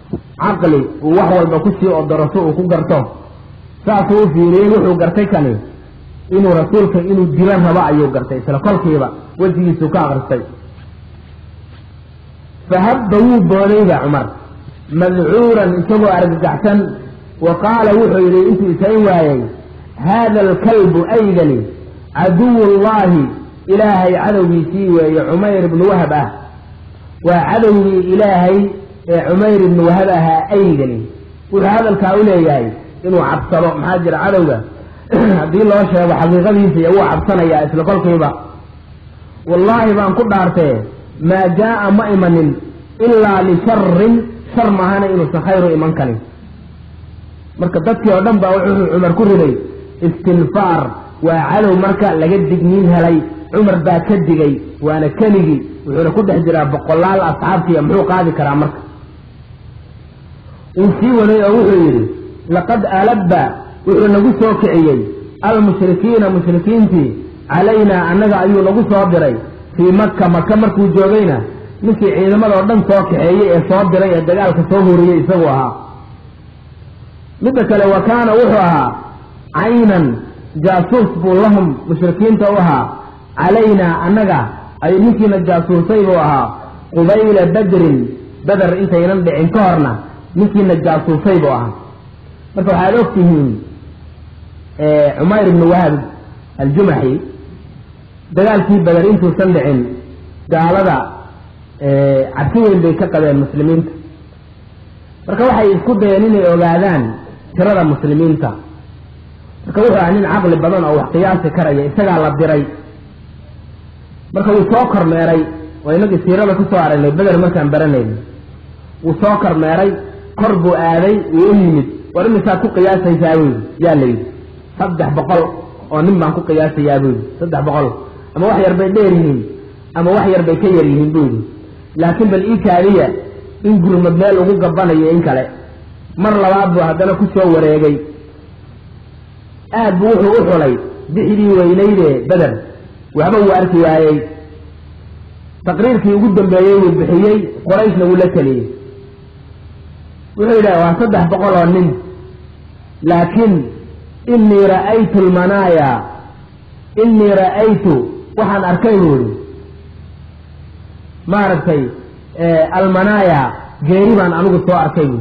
caqli uu wax walba kusii odoroso uu ku garto saasuu u fiiriyey wuxuu gartay kani inuu rasuulka inuu dilo rabo ayuu gartay isla kolkiiba wejigiisuu ka akristay fahabba wuu boodayba cumar madcuuran isagoo argagaxsan wa qaala wuxuu yidhi intuu isayn waayey haada alkalbu aygani caduwu llaahi ilaahay cadowgiisii weeye cumayr ibnu wahab ah waa cadowgii ilaahay ee cumayr ibnu wahab ahaa aygani wuxuu hadalkaa u leeyahay inuu cabsado maxaa jira cadowga haddii loo sheego xaqiiqadiisa iyo wuu cabsanayaa isla kolkiiba wallaahi baan ku dhaartee maa jaa'a ma imanin ilaa lisharin shar maahana inuusan khayru iman karin marka dadkii oo dhan baa wuxuu cumar ku riday istinfaar waa cadow marka laga digniin helay cumar baa ka digay waana keligii wuxuuna ku dhex jiraa boqolaal asxaabtiiya muxuu qaadi karaa marka uu sii waday oo wuxuu yidhi laqad alabba wuxuu nagu soo kiciyey almushrikiina mushrikiintii calaynaa annaga ayuu nagu soo diray fii maka maka markuu joogayna ninkii ciidamadoo dhan soo kaxeeyey ee soo diray ee dagaalka soo huriyey isagu ahaa midda kale wa kaana wuxuu ahaa caynan jaasuus buu lahum mushrikiinta u ahaa calaynaa annaga ay ninkiina jaasuusay buu ahaa qubayla badrin beder intaynan dhicin ka horna ninkiina jaasuusay buu ahaa marka waxaad og tihiin cumayr ibnu wahab aljumaxi dagaalkii beder intuusan dhicin gaalada cabsi weyn bay ka qabeen muslimiinta marka waxay isku dayeen inay ogaadaan tirada muslimiinta marka wuxuu ahaa nin caqli badan oo wax qiyaasi karaya isagaa la diray marka wuu soo kormeeray oo inagii siirada kusoo aragnay beder markaan baranayna wuu soo kormeeray kor buu aaday wuu u yimid war imisaad ku qiyaasaysaa buu yidhi yaa la yidhi saddex boqol oo nin baan ku qiyaasayaa buu yidhi saddex boqol ama wax yar bay dheer yihiin ama wax yar bay ka yar yihiin buu yidhi laakiin bal ii kaadiya in gurmad meel ugu gabanayo in kale mar labaad buu haddana ku soo wareegay aad buu wuxuu u xulay bixdii weynayde beder waxba wuu arki waayey taqriirkii ugu dambeeyey wuu bixiyey qorayshna wuu la teliyey wuxuu yidhaha waa saddex boqol oo nin laakiin inii ra'aytu almanaaya inii ra'aytu waxaan arkay buu yidhi maaragtay almanaaya geeri baan anigu soo arkay buui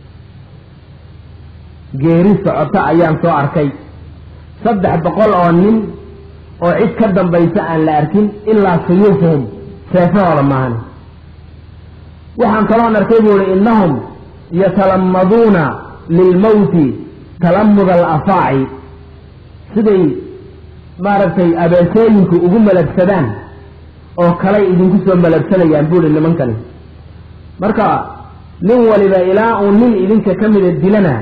geeri socota ayaan soo arkay saddex boqol oo nin oo cid ka dambaysa aan la arkin ilaa suyuufuhum seefahooda maahan waxaan kaloon arkay buu ihi innahum yatalamaduuna lilmowti talamuda alafaaci siday maaragtay abeesooyinku ugu malabsadaan oo kalay idinku soo malabsanayaan buuhi nimankani marka nin waliba ilaa uu nin idinka ka mida dilana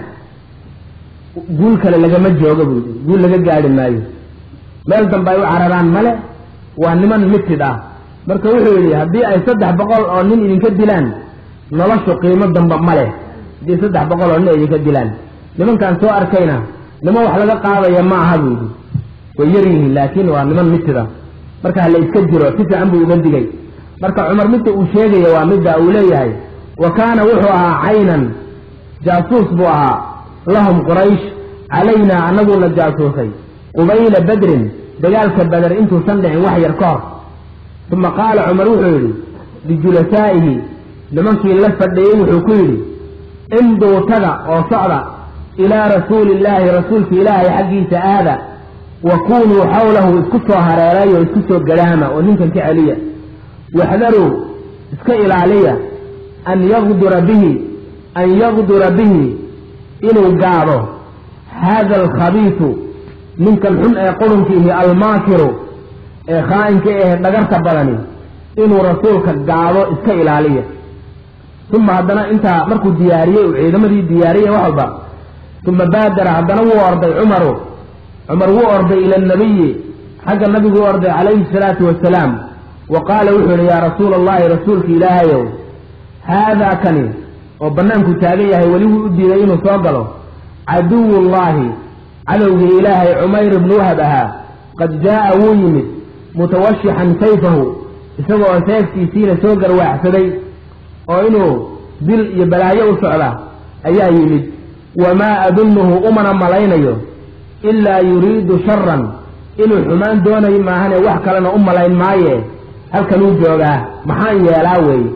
guul kale lagama joogo buu yidhi guul laga gaadhi maayo meel dambe ay u cararaan male waa niman mitid ah marka wuxuu yidhi haddii ay saddex boqol oo nin idinka dilaan noloshu qiimo damba ma leh haddii saddex boqol oo nin idinka dilaan nimankaan soo arkayna niman wax laga qaadaya ma aha buu yidhi way yar yihiin laakiin waa niman mitida marka hala iska jiro si fiican buu uga digay marka cumar midda uu sheegaya waa midda uu leeyahay wa kaana wuxuu ahaa caynan jaasuus buu ahaa lahum quraysh calaynaa anaguna jaasuusay qubayla badrin dagaalka bader intuusan dhicin wax yar ka hor uma qaala cumar wuxuu yidhi lijulasaa'ihi nimankii la fadhiyey wuxuu ku yidhi imduu taga oo socda ilaa rasuuli illaahi rasuulka ilaahay xaggiisa aada wa kunuu xawlahu isku soo hareeray oo isku soo gadhaama oo ninkan ka celiya waxdaruu iska ilaaliya an yaqdura bihi an yaqdura bihi inuu gaado haada alkhabiisu ninkan xun ee qurunkiihi almaakiru ee khaa'inka eh dhagarta badani inuu rasuulka gaado iska ilaaliya uma haddana intaa markuu diyaariyey uu ciidamadii diyaariyey wax walba uma baadara haddana wuu orday cumaru cumar wuu orday ila anabiyi xagga nabigu u orday calayhi salaatu wasalaam wa qaala wuxuu yihi yaa rasuula allahi rasuulka ilaahayow haadaa kani oo bannaanku taagan yahay weli wuu u diiday inuu soo galo caduwullaahi cadowgii ilaahay cumayr ibnu wahab ahaa qad jaa'a wuu yimid mutawashixan sayfahu isagoo seeftiisiina soo garwaaxsaday oo inuu dil iyo balaayo u socda ayaa yimid wamaa adunnuhu umana malaynayo ilaa yuriidu sharan inuu xumaan doonayo maahane wax kalena u malayn maaye halkanuu joogaa maxaan yeelaa weeye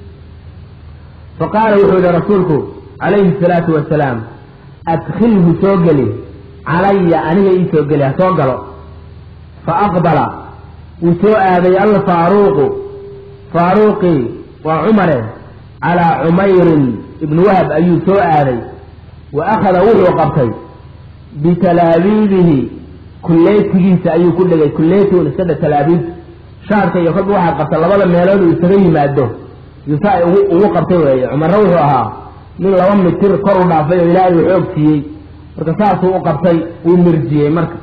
fa qaala wuxuu yihi rasuulku calayhi salaatu wasalaam adkhilhu soo geli calaya aniga ii soo geli ha soo galo fa aqbala wuu soo aaday alfaaruuqu faaruuqii waa cumare calaa cumayrin ibni wahab ayuu soo aaday wa akhada wuxuu qabtay bitalaabiibihi kulleetigiisa ayuu ku dhegay kulleetigun iskadha talaabiib shaarka iyo kolba waxaa qabta labada meelood uu isaga yimaado yusaa ugu qabtay weeye cumarna wuxuu ahaa nin laba mitir kor u dhaafay oo ilaahay uu xoog siiyey marka saasuu u qabtay wuu mirjiyey marka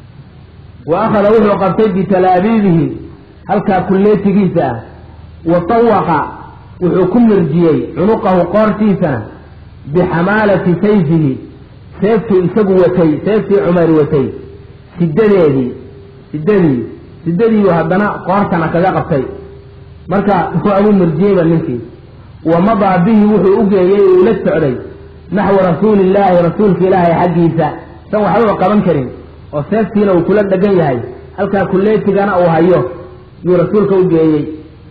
wa akhada wuxuu qabtay bitalaabiibihi halkaa kulleetigiisa ah wa tawaqa wuxuu ku mirjiyey cunuqahu qoortiisana bixamaalati sayfihi seeftuu isagu watay seeftii cumayr watay sidadeedii sidadii sidadiiu haddana qoortana kaga qabtay marka waa ugu mirjiyeyba ninkii wa madaa bihi wuxuu u geeyey uu la socday naxwa rasuulillaahi rasuulka ilaahay xaggiisa san waxbaba qaban karin oo seeftiina uu kula dhegan yahay halkaa kulleetigana uu hayo yuu rasuulka u geeyey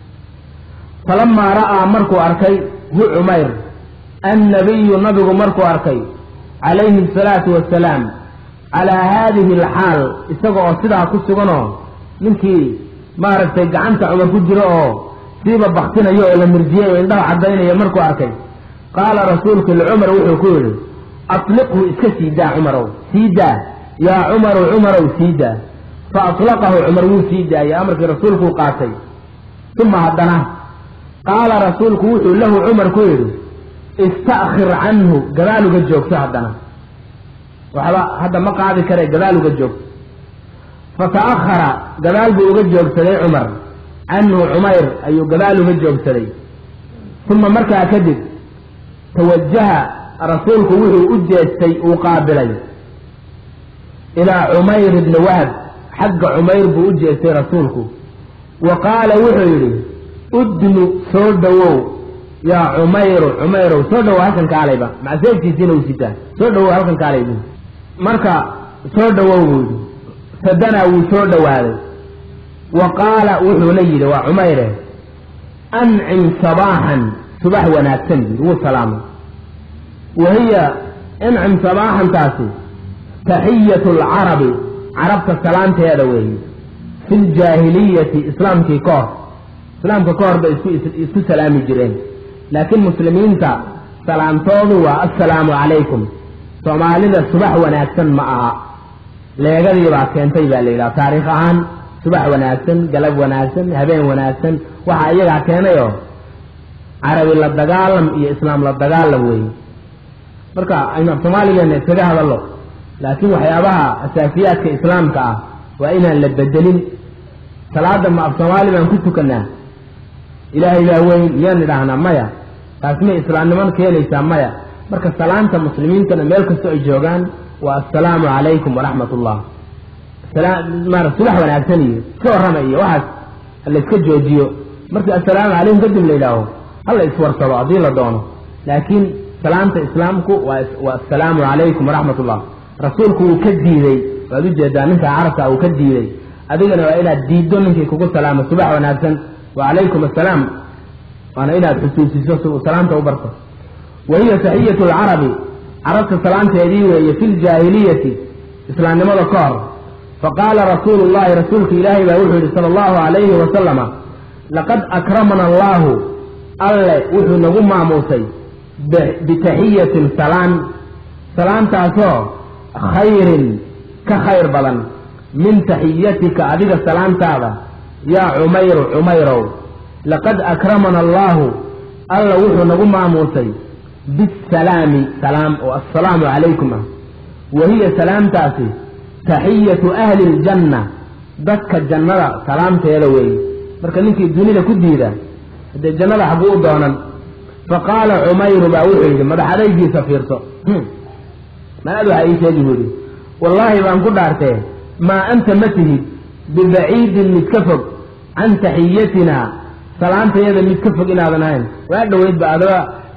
falamaa ra'aa markuu arkay hu cumayr annabiyu nabigu markuu arkay calayhi asalaatu wassalaam calaa haadihi alxaal isaga oo sidaa ku suganoo ninkii maaragtay gacanta cumar ku jiro oo siiba baktinayo oo la mirjiyey oo indhaha caddaynaya markuu arkay qaala rasuulku licumar wuxuu ku yidhi atliqhu iska sii daa cumarow sii daa yaa cumaru cumarow sii daa fa atlaqahu cumar wuu sii daayey amarkii rasuulkuu qaatay uma haddana qaala rasuulku wuxuu lahu cumar ku yidhi ista'khir canhu gadaaluga joogto haddana waxba hadda ma qaadi kare gadaaluga joogto fata'ahara gadaal buu uga joogsaday cumar canhu cumayr ayuu gadaal uga joogsaday uma markaa kadib tawajaha rasuulku wuxuu u jeestay uu qaabilay ilaa cumayr ibni wahab xagga cumayr buu u jeestay rasuulku wa qaala wuxuu yidhi udnu soo dhowow yaa cumayru cumayrow soo dhowow halkan kaalayba macseeftiisiina uu sitaa soo dhowow halkan kaalay buu marka soo dhowow buu yidhi sadanaa wuu soo dhowaaday wa qaala wuxuuna yidhi waa cumayre ancim sabaaxan subax wanaagsan buu wuu salaamay wa hiya incim sabaaxantaasi taxiyatu alcarabi carabta salaanteeda weeye fi ljaahiliyati islaamkii ka hor islaamka ka hor bay isku isku salaami jireen laakiin muslimiinta salaamtoodu waa assalaamu calaykum soomaalida subax wanaagsan ma aha leegadii baa keentay baa la yidhaha taariikh ahaan subax wanaagsan galab wanaagsan habeen wanaagsan waxaa iyagaa keenayoo carabi la dagaalam iyo islaam la dagaalam weeye marka aynu af soomaaligeena iskaga hadallo laakiin waxyaabaha asaasiyaadka islaamka ah waa inaan la bedelin salaada ma af soomaali baan ku tukanaa ilaahay baa weyn miyaan idhaahnaa maya taas may islaamniman keenaysaa maya marka salaanta muslimiintana meel kastoo ay joogaan waa assalaamu calaykum waraxmat ullah mara subax wanaagsan iyo iska warrama iyo waxaas layska joojiyo markii assalaamu calaykum kadib la yidhaaho hala iswarsado haddii la doono laakiin salaanta islaamku waa waa assalaamu calaykum waraxmat ullah rasuulku wuu ka diiday waad ujeedaa ninka carabka uu ka diiday adigana waa inaad diiddo ninkii kugu salaamo subax wanaagsan wa calaykum assalaam waana inaad xusuusiso si uu salaamta u barto wa hiya taxiyatu alcarabi carabta salaanteedii weeye fi ljaahiliyati islaamnimada ka hor faqaala rasuulu llahi rasuulka ilaahay baa wuxuu yihi sala allahu calayhi wasalama laqad akramana allaahu alle wuxuu nagu maamuusay bitaxiyatin salaan salaantaasoo khayrin ka khayr badan min taxiyatika adiga salaantaada yaa cumayru cumayrow laqad akramana allaahu alla wuxuu nagu maamuusay bisalaami salaam oo assalaamu calaykum ah wa hiya salaamtaasi taxiyatu ahli ljanna dadka jannada salaamteeda weeye marka ninkii dunida ku diida haddee jannada xaguu u doonan faqaala cumayru baa wuxuu yidhi madax adaygiisa fiirso manaad waxaa ii sheegi buu yidhi wallaahi baan ku dhaartee maa anta ma tihid bibaciidin mid ka fog can taxiyatina salaantayada mid ka fog inaadan ahayn waa dhoweydba adaba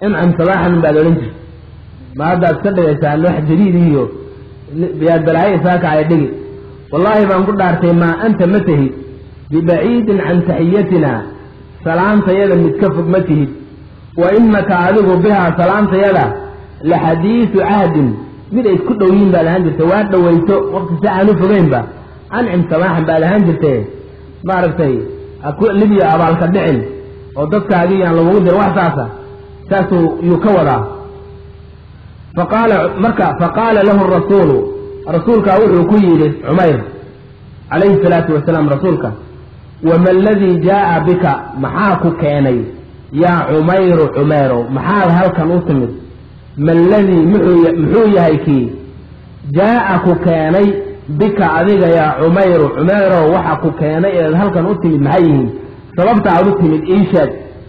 incam sabaaxan baad odhan jirta ma haddaad ka dhigaysaan wax jadiid iyo yaad balaayo isaaka ay dhigi wallaahi baan ku dhaartay maa anta ma tahid bibaciidin can taxiyatina salaantayada mid ka fog ma tihid wa innaka adigu bihaa salaantayada la xadiidu cahdin mid ay isku dhow yihiin baad ahaan jirtay waa dhowayso waqti si aan u fogeynba ancim sabaaxan baad ahaan jirtay maaragtay libiya abaalka dhicin oo dadkaagii aan lagugu dirin wax saasa saasuu yuu ka wadaa faqaala marka faqaala lahu rasuulu rasuulkaa wuxuu ku yidhi cumayr calayhi salaatu wasalaam rasuulka wama aladii jaa'a bika maxaa ku keenay yaa cumayru cumayrow maxaad halkan u timid ma aladii muxuu yahay kii jaa'a ku keenay bika adiga yaa cumayru cumayrow waxa ku keenay eed halkan u timid maxay yihiin sababta aad u timid ii sheeg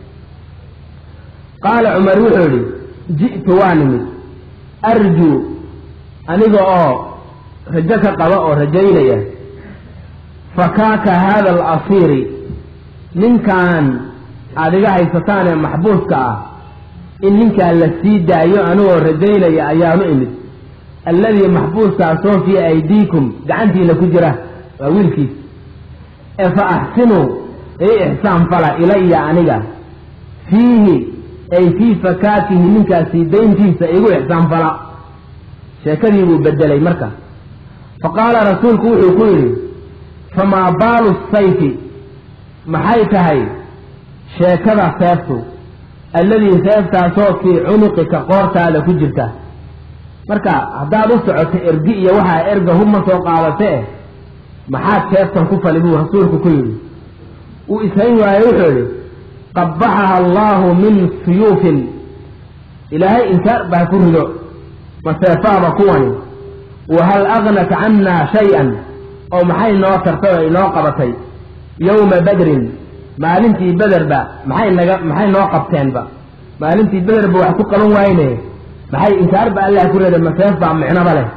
qaala cumar wuxuu idhi ji'tu waa nimid arjuu aniga oo rajo ka qaba oo rajaynaya fakaaka haada alasiiri ninkan aada iga haysataan ee maxbuuska ah in ninkaan la sii daayo anigoo rajaynaya ayaanu imid alladii maxbuuskaasoo fii aydiikum gacantiina ku jira waa wiilkiis ee fa axsinuu ii ixsaan fala ilaya aniga fiihi ay fii fakaakihi ninkaasii dayntiisa igu ixsaan fala sheekadii buu bedelay marka fa qaala rasuulku wuxuu ku yidhi famaa baalu sayfi maxay tahay sheekada seeftu alladii seeftaasoo fii cunuqika qoortaada ku jirta marka haddaad u socoto ergi iyo waxaa erga hubma soo qaadatee maxaad seeftan ku fali buu rasuulku ku yidhi uu ishayn waaye wuxuu yidhi qabbaxaha allaahu min suyuufin ilaahay inkaar baa ku rido ma seefaaba kuwani wa hal aghnat cannaa shay-an oo maxay noo tartay oo inoo qabatay yowma badrin maalintii bederba maxay naga maxay noo qabteenba maalintii bederba wax ku qaban waayne maxay inkaarba allah ku reeday maseef baa micnoba leh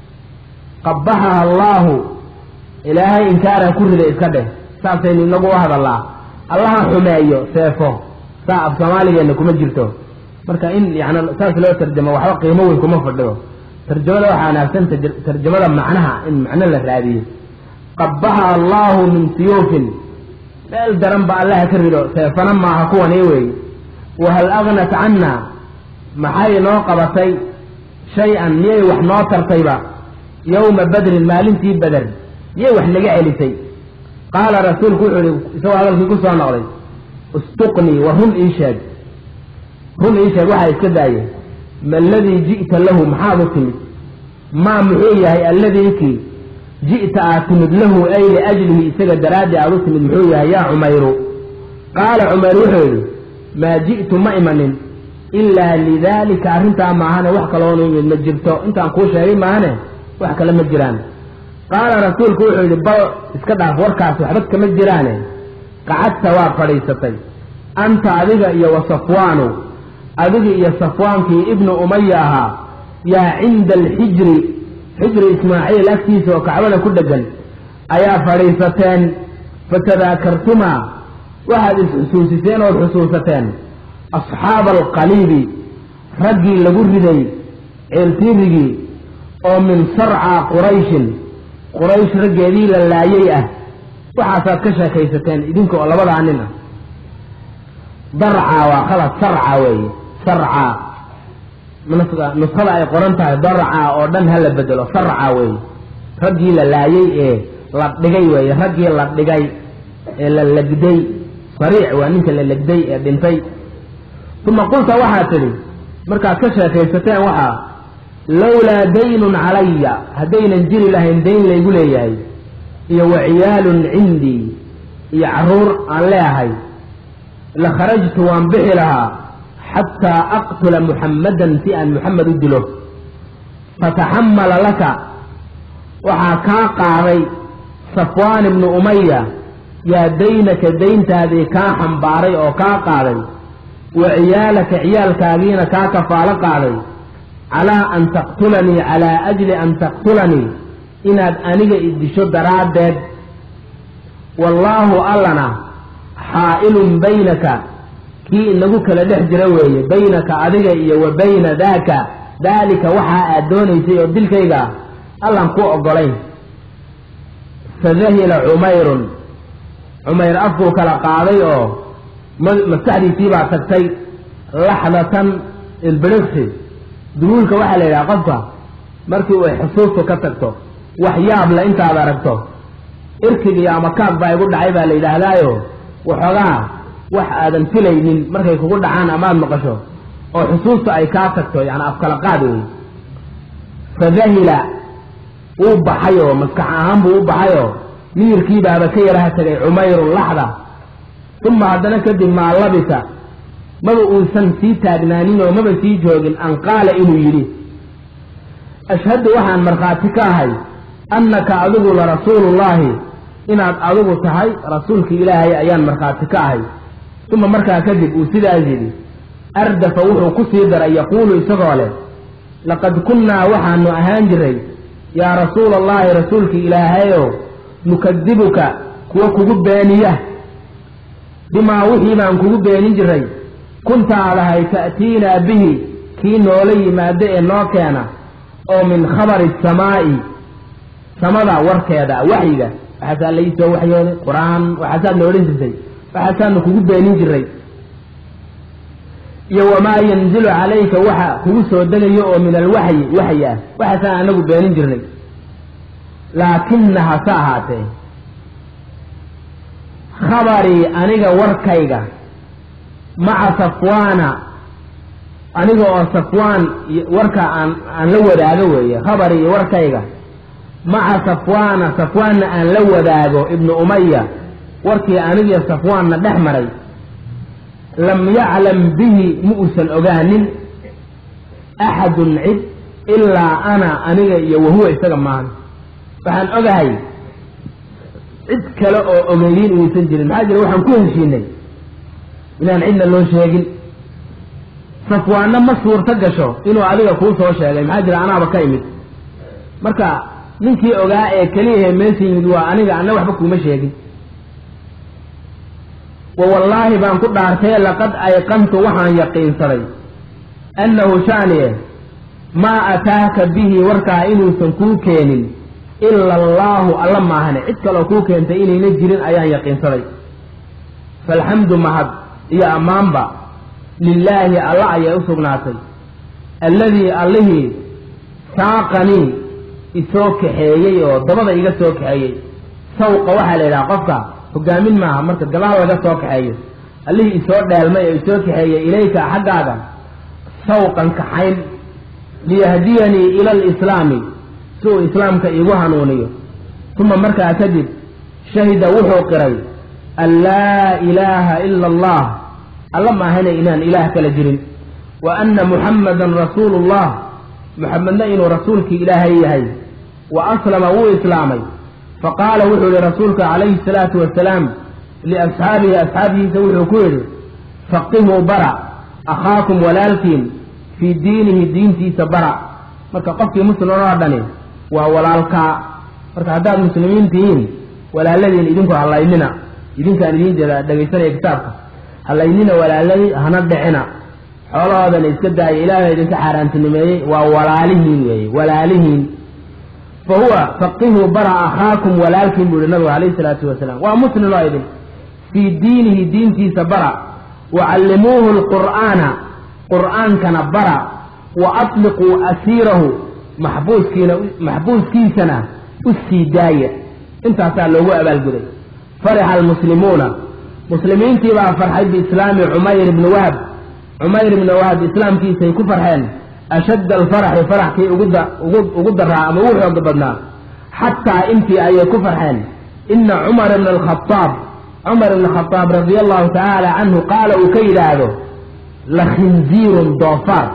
qabbaxaha allaahu ilaahay inkaara ku riday iska dheh saasaynu inagu u hadallaa allaha xumeeyo seefo saa af soomaaligeenna kuma jirto marka in yani saas loo tarjamo waxba qiimo weyn kuma fadhiyo tarjamada waxaa wanaagsan tarjamada macnaha in macno la raadiyo qabbaha allaahu min siyuufin meel daran ba allaha ka rido seefana maaha kuwani weeye wahal aghnat canna maxay noo qabatay shay-an miyay wax noo tartayba yowma badrin maalintii beder miyay wax naga celisay qaala rasuulku wuxuu ihi isagoo hadalkii ku soo noqday istuqnii wa run ii sheeg run ii sheeg waxaa iska daaye ma aladii ji'ta lahu maxaad u timid maa muxuu yahay alladii kii ji'ta aad timid lahu ay liajlihi isaga daraaddi aad u timid muxuu yahay yaa cumayru qaala cumayr wuxuu yidhi maa ji'tu ma imanin ilaa lidaalika arrintaa maahane wax kaloonu imid ma jirto intaan kuu sheegay maahane wax kale ma jiraan qaala rasuulku wuxuu yidhi bal iska dhaaf warkaas waxba kama jiraane qacadta waa fadhiisatay anta adiga iyo wa safwaanu adiga iyo safwaankii ibnu umaya ahaa yaa cinda alxijri xijri ismaaciil agtiisa oo kacbada ku dheggan ayaa fadhiisateen fatadaakartumaa waxaad is-xusuusiseen ood xusuusateen asxaaba alqaliibi raggii lagu riday ceeltiirigii oo min sarca qurayshin quraysh raggeedii la laayay ah waxaasaad ka sheekaysateen idinka oo labadaa nin ah darca waa khalad sarca weeye sarca nuskhada ay qoran tahay darca oo dhan hala bedelo sarca weeye raggii la laayay ee la dhigay weeye raggii la dhigay ee la legday sariic waa ninka la legday ee dhintay uma qulta waxaad tidhi markaad ka sheekaysateen waxaa lowlaa daynun calaya haddaynan jiri lahayn dayn laygu leeyahay iyo wa ciyaalun cindii iyo carruur aan leeahay la kharajtu waan bixi lahaa xataa aqtula muxammadan si aan muxamed u dilo fataxamala laka waxaa kaa qaaday safwaan ibnu umaya yaa daynaka dayntaadii kaa xambaaray oo kaa qaaday wa ciyaalaka ciyaalkaagiina kaa kafaalo qaaday calaa an taqtulanii calaa ajli an taqtulanii inaad aniga idisho daraaddeed wallaahu allana xaa'ilun baynaka kii inagu kala dhex jira weeye baynaka adiga iyo wa bayna daaka daalika waxaa aad doonaysay oo dilkayga ah allaan ku ogolayn fadahila cumayrun cumayr afkuu kala qaaday oo maskaxdiisii baa tagtay laxdatan ilbiriqsi duguulka waxaa la yidhaha qofka markii uu xusuustu ka tagto wax yaab le intaad aragto irkigiyo ama kaag baa igu dhacay baa la yidhaahdaayo waxoogaa wax aadan filaynin markay kugu dhacaan amaad maqasho oo xusuusta ay kaa tagto yani afkala qaad wey fadahila wuu baxay oo maskax ahaan buu u baxay oo miyirkiibaaba ka yaraha tegay cumayrun laxda uma haddana kadib maa labisa maba uusan sii taagnaanin oo maba sii joogin an qaala inuu yidhi ashhadu waxaan markhaati ka ahay annaka adigu la rasuulullaahi inaad adigu tahay rasuulki ilaahay ayaan markhaati ka ahay uma markaa kadib uu sidaas yidhi ardafa wuxuu ku sii daray yaquulu isagoo leh laqad kunnaa waxaanu ahaan jiray yaa rasuula allaahi rasuulki ilaahayow nukadibuka kuwa kugu beeniya bimaa wixii baan kugu beenin jiray kunta aad ahay ta'tiinaa bihi kii noola yimaado ee noo keena oo min khabari samaa'i samada warkeeda waxyiga waxaasaa la ii soo waxyooday qur-aan waxaasaad na odhan jirtay waxaasaanu kugu beenin jiray iyo wamaa yanzilu calayka waxa kugu soo degayo oo min alwaxyi waxyi ah waxaasaan anagu beenin jirnay laakina hase ahaatee khabarii aniga warkayga maca safwaana aniga oo safwaan warka aan aan la wadaago weeye khabarii warkayga maca safwaana safwaanna aan la wadaago ibnu umaya warkii anigiyo safwaanna dhex maray lam yaclam bihi ma uusan ogaanin axadun cid ilaa ana aniga iyo wahuwa isaga maahan waxaan ogahay cid kale oo ogeeyin inuusan jirin maxaa jira waxaan ku heshiinay inaan cidna loo sheegin safwaanna ma suurto gasho inuu adiga kuu soo sheegay maxaa jira anaaba ka imid marka ninkii ogaa ee keliyahe meesha yimid waa aniga anna waxba kuuma sheegin wa wallaahi baan ku dhaartee laqad ayqantu waxaan yaqiinsaday annahu shaaniye maa ataaka bihi warkaa inuusan kuu keenin ila allaahu alla maahane cid kaloo kuu keentay inayna jirin ayaan yaqiinsaday faalxamdu mahad iyo ammaanba lilaahi alla ayay u sugnaatay alladii allihii saaqanii isoo kaxeeyey oo dabada iga soo kaxeeyey sawqa waxaa la yidhaha qofka hogaamin maaha marka gadaal laga soo kaxeeyo allihii isoo dheelmay oo isoo kaxeeyey ilayka xaggaaga sawqan kaxayn liyahdiyanii ila alislaami si uu islaamka iigu hanuuniyo uma markaa kadib shahida wuxuu qiray an laa ilaaha ila allah alla maahana inaan ilaah kala jirin wa anna muxammadan rasuulu llah muxamedna inuu rasuulkii ilaahay yahay wa aslama wuu islaamay faqaala wuxuu yihi rasuulka calayhi salaatu wasalaam liasxaabihi asxaabihiisa wuxuu ku yidhi faqihuu bara akhaakum walaalkiin fii diinihi diintiisa bara marka qofkii muslim oo dhani waa walaalkaa marka haddaad muslimiin tihiin walaaladiin idinku hallaynina idinkaan idiin jeeda dhegaysanaya kitaabka hallaynina walaaladii hana dhicina xoolahoodana iska daaya ilaahay idinka xaaraantinimeeyey waa walaalihiin weeye walaalihiin fa huwa faqihuu bara akhaakum walaalkiin buu yihi nabigu calayhi salaatu wasalaam waa muslim oo idin fii diinihi diintiisa bara wacallimuuhu lqur'aana qur'aankana bara wa atliquu asiirahu maxbuuskiina maxbuuskiisana u sii daaya intaasaa loogu abaalguday farixa almuslimuuna muslimiintii baa farxay biislaami cumayr ibni wahab cumayr ibni wahab islaamkiisay ku farxeen ashadda alfaraxi faraxkii ugu daraa ama ugu xooga badnaa xataa intii ayay ku farxeen ina cumar ibna alkhadaab cumar ibna khadaab radia allahu tacaala canhu qaala uu ka yidhaahdo la khinziirun doofaar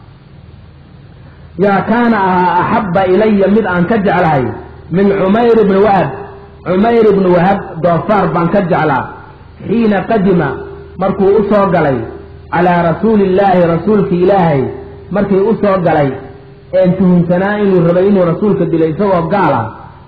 yaa kaana ahaa axabba ilaya mid aan ka jeclahay min cumayr ibni wahab cumayr ibni wahab doofaar baan ka jeclaa xiina qadima markuu u soo galay calaa rasuuli illaahi rasuulki ilaahay markii u soo galay een tuhunsanaa inuu rabay inuu rasuulka dilo isagoo gaala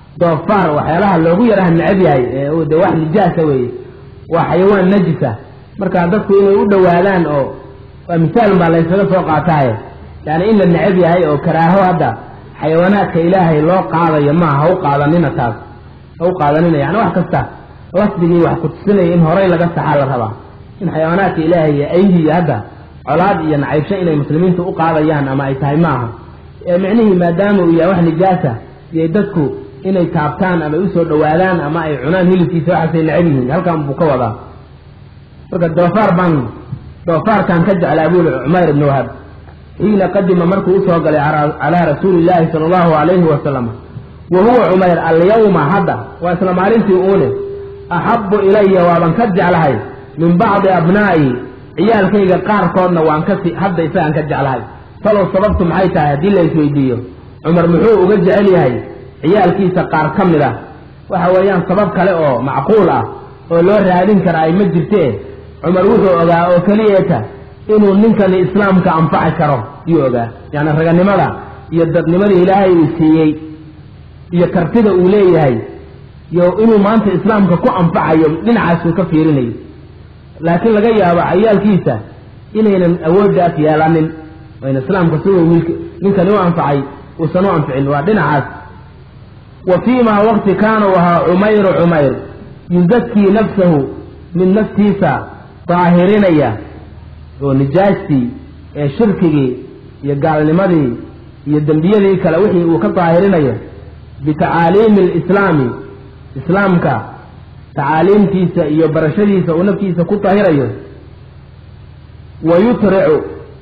doofaar waxyaalaha loogu yaraha necab yahay ee de wax nijaasa weeye waa xayawaan najisa marka dadku inay u dhowaadaan oo waa misaalun baa laysaga soo qaataaye yani in la necab yahay oo karaaho hadda xayawaanaadka ilaahay loo qaadayo maaha ha u qaadanina taas ha u qaadanina yani wax kasta lafdigii wax kutusinaya in horay laga saxaa la rabaa in xayawaanaadka ilaahay iyo ayhiiyo hadda colaad iyo nacaybsho inay muslimiintu u qaadayaan ama ay tahay maaha ee micnihii maadaama uu yahay wax nijaasa iyo dadku inay taabtaan ama usoo dhowaadaan ama ay cunaan hilibkiisa waxaasay necab yihiin halkan buu ka wadaa marka doofaar baan doofaarkan ka jeclaa buuli cumayr ibnu wahab xiina qadima markuu usoo galay calaa rasuuli illaahi sala allahu alayhi wasalam wa huwa cumayr alyawma hadda waa isla maalintii uune axabbu ilaya waaban ka jeclahay min bacdi abnaa'i ciyaalkayga qaarkoodna waan kasi hadda isagaan ka jeclahay talow sababtu maxay tahay haddii la isweydiiyo cumar muxuu uga jecel yahay ciyaalkiisa qaar ka mid ah waxa weeyaan sabab kale oo macquul ah oo loo raadin kara ay ma jirtee cumar wuxuu ogaa oo keliyeeta inuu ninkani islaamka anfaci karo yuu ogaa yacni raganimada iyo dadnimada ilaahay uu siiyey iyo kartida uu leeyahay iyo inuu maanta islaamka ku anfacayo dhinacaasuu ka fiirinayo laakiin laga yaabo cayaalkiisa inaynan awooddaas yeelanin ayna islaamka siduu wiilk ninkani u anfacay uusan u anficin waa dhinacaas wa fii maa waqti kaana u ahaa cumayru cumayr yuzakii nafsahu mid naftiisa daahirinaya oo nijaastii ee shirkigii iyo gaalnimadii iyo dembiyadii kale wixii uu ka daahirinayo bitacaaliimi alislaami islaamka tacaaliimtiisa iyo barashadiisa uu naftiisa ku dahirayo wa yutricu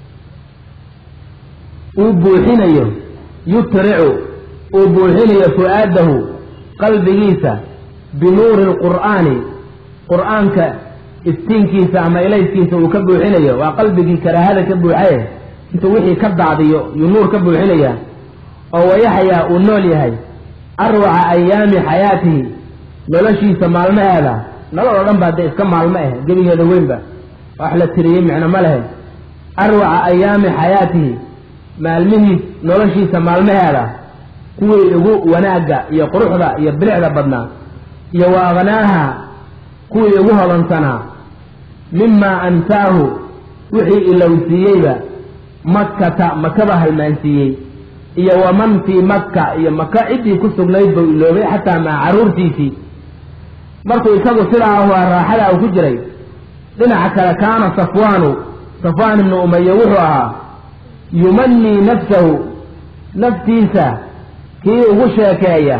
uu buuxinayo yutricu uu buuxinayo fu-aadahu qalbigiisa binuuri lqur'aani qur'aanka iftiinkiisa ama ilayskiisa uu ka buuxinayo waa qalbigii karaahada ka buuxaye intuu wixii ka daadiyo yuu nuur ka buuxinaya oo wayaxyaa uu nool yahay arwaca ayaami xayaatihi noloshiisa maalmaheeda nolol oo dhan baa dee iska maalmo ah gebigeeda weynba wax la tiriyey micno ma lehe arwaca ayaami xayaatihi maalmihii noloshiisa maalmaheeda kuwii ugu wanaagga iyo quruxda iyo bilicda badnaa iyo wa aknaaha kuwii ugu hodansanaa mimaa ansaahu wixii ilowsiiyeyba makkata makaba halmaansiiyey iyo waman fii makka iyo maka ciddii ku sugnayd buu iloobay xataa maa carruurtiisii markuu isagu sidaa ahuaa raaxada uu ku jiray dhinaca kale kaana safwaanu safwaan ibnu umaye wuxuu ahaa yumannii nafsahu naftiisa kii ugu sheekeeya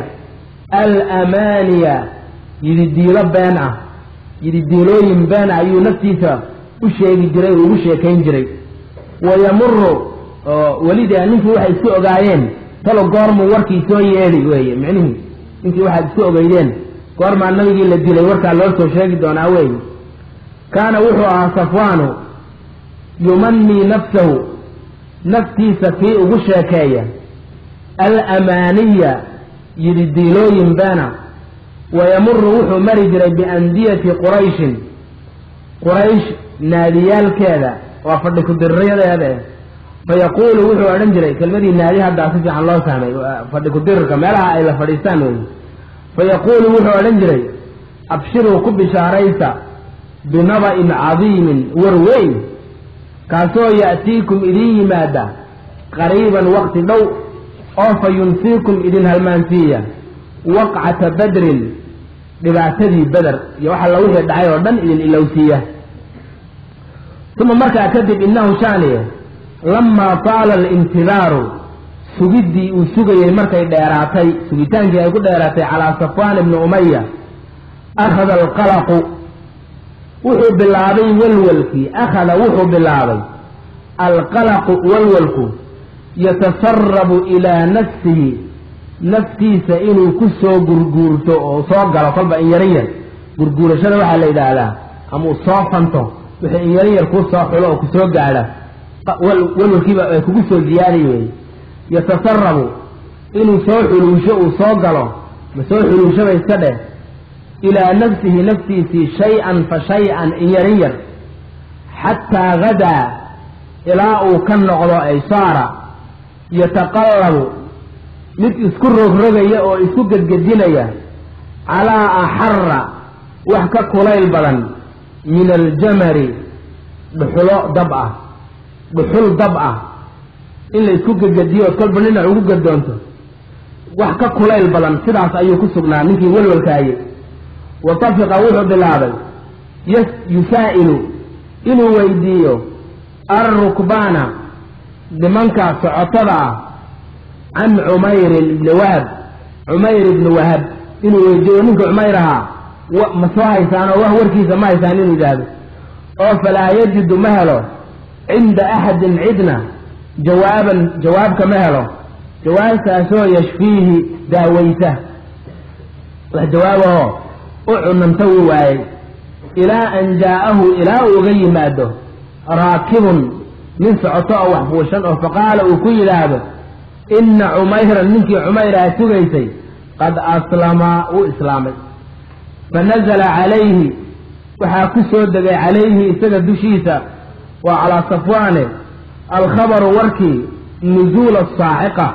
alamaaniya yididiilo been ah yididiilooyin been ah ayuu naftiisa u sheegi jiray oo ugu sheekayn jiray wayamuru oo welidee ninkii waxay isku ogaayeen talo goormuu warkii soo yeedhi weeye micnihii ninkii waxaad isku ogeydeen goormaa nabigii la dilay warkaa loo soo sheegi doonaa weeye kaana wuxuu ahaa safwaanu yumannii nafsahu naftiisa kii ugu sheekeeya alamaaniya yididiilooyin beena wayamuru wuxuu mari jiray biandiyati qurayshin quraysh naadiyaalkeeda waa fadhi ku-dirirayadeeda fayaquulu wuxuu odhan jiray kelmadii naadi haddaa si fiican loo fahmay fadhi ku-dirirka meelaha ay la fadhiistaan wey fayaquulu wuxuu odhan jiray abshiruu ku bishaaraysa binaba'in cadiimin war weyn kaasoo ya'tiikum idiin yimaada qariiban waqti dhow oo fa yunsiikum idin halmaansiiya waqcata badrin dhibaatadii beder iyo waxa la wixii dhacay oo dhan idin ilowsiiya uma markaa kadib innahu shaaniye lamaa taala alintidaaru sugiddii uu sugayey markay dheeraatay sugitaankii ay ku dheeraatay calaa safwaan ibni umaya akhada alqalaqu wuxuu bilaabay walwalkii akhada wuxuu bilaabay alqalaqu walwalku yatasarabu ilaa nafsihi naftiisa inuu ku soo gurguurto oo soo galo kolba in yaran yar gurguurashada waxaa la yidhaahdaa ama uu soo fanto wixii in yaran yar kuu soo xulo oo kusoo gaadha walwalkiiba ay kugu soo ziyaadi weeye yatasarabu inuu soo xuluusho uu soo galo ma soo xuluushaba iska dheh ilaa nafsihi naftiisii shay-an fa shay-an in yaran yar xataa gadaa ilaa uu ka noqdo ay saara yataqallabu mid isku rogrogaya oo isku gedgedinaya calaa axara wax ka kulayl badan min aljamari dhuxulo dab ah dhuxul dab ah in la isku gegediyo ood kolba dhinac ugu gadoonto wax ka kulayl badan sidaas ayuu ku sugnaa ninkii welwalkaayey wa tafiqa wuxuu bilaabay y yusaa'ilu inuu weydiiyo alrukbaana nimanka socotada ah can cumayrin ibni wahab cumayr ibni wahab inuu weydiiyo ninka cumayr ahaa ma soo haysaan oo wax warkiisa ma haysaan inuu yidhaahdo oo falaa yajidu ma helo cinda axadin cidna jawaaban jawaabka ma helo jawaabtaasoo yashfiihi daaweysa wax jawaabahoo u cunanta wuu waayey ilaa an jaa'ahu ilaa uu uga yimaado raakibun nin socoto oo wax fuushan oo faqaala uu ku yidhaahdo inna cumayran ninkii cumayr aa sugaysay qad aslama wuu islaamay fa nazala calayhi waxaa ku soo degay calayhi isaga dushiisa waa calaa safwaane alkhabaru warkii nuzuula saaciqa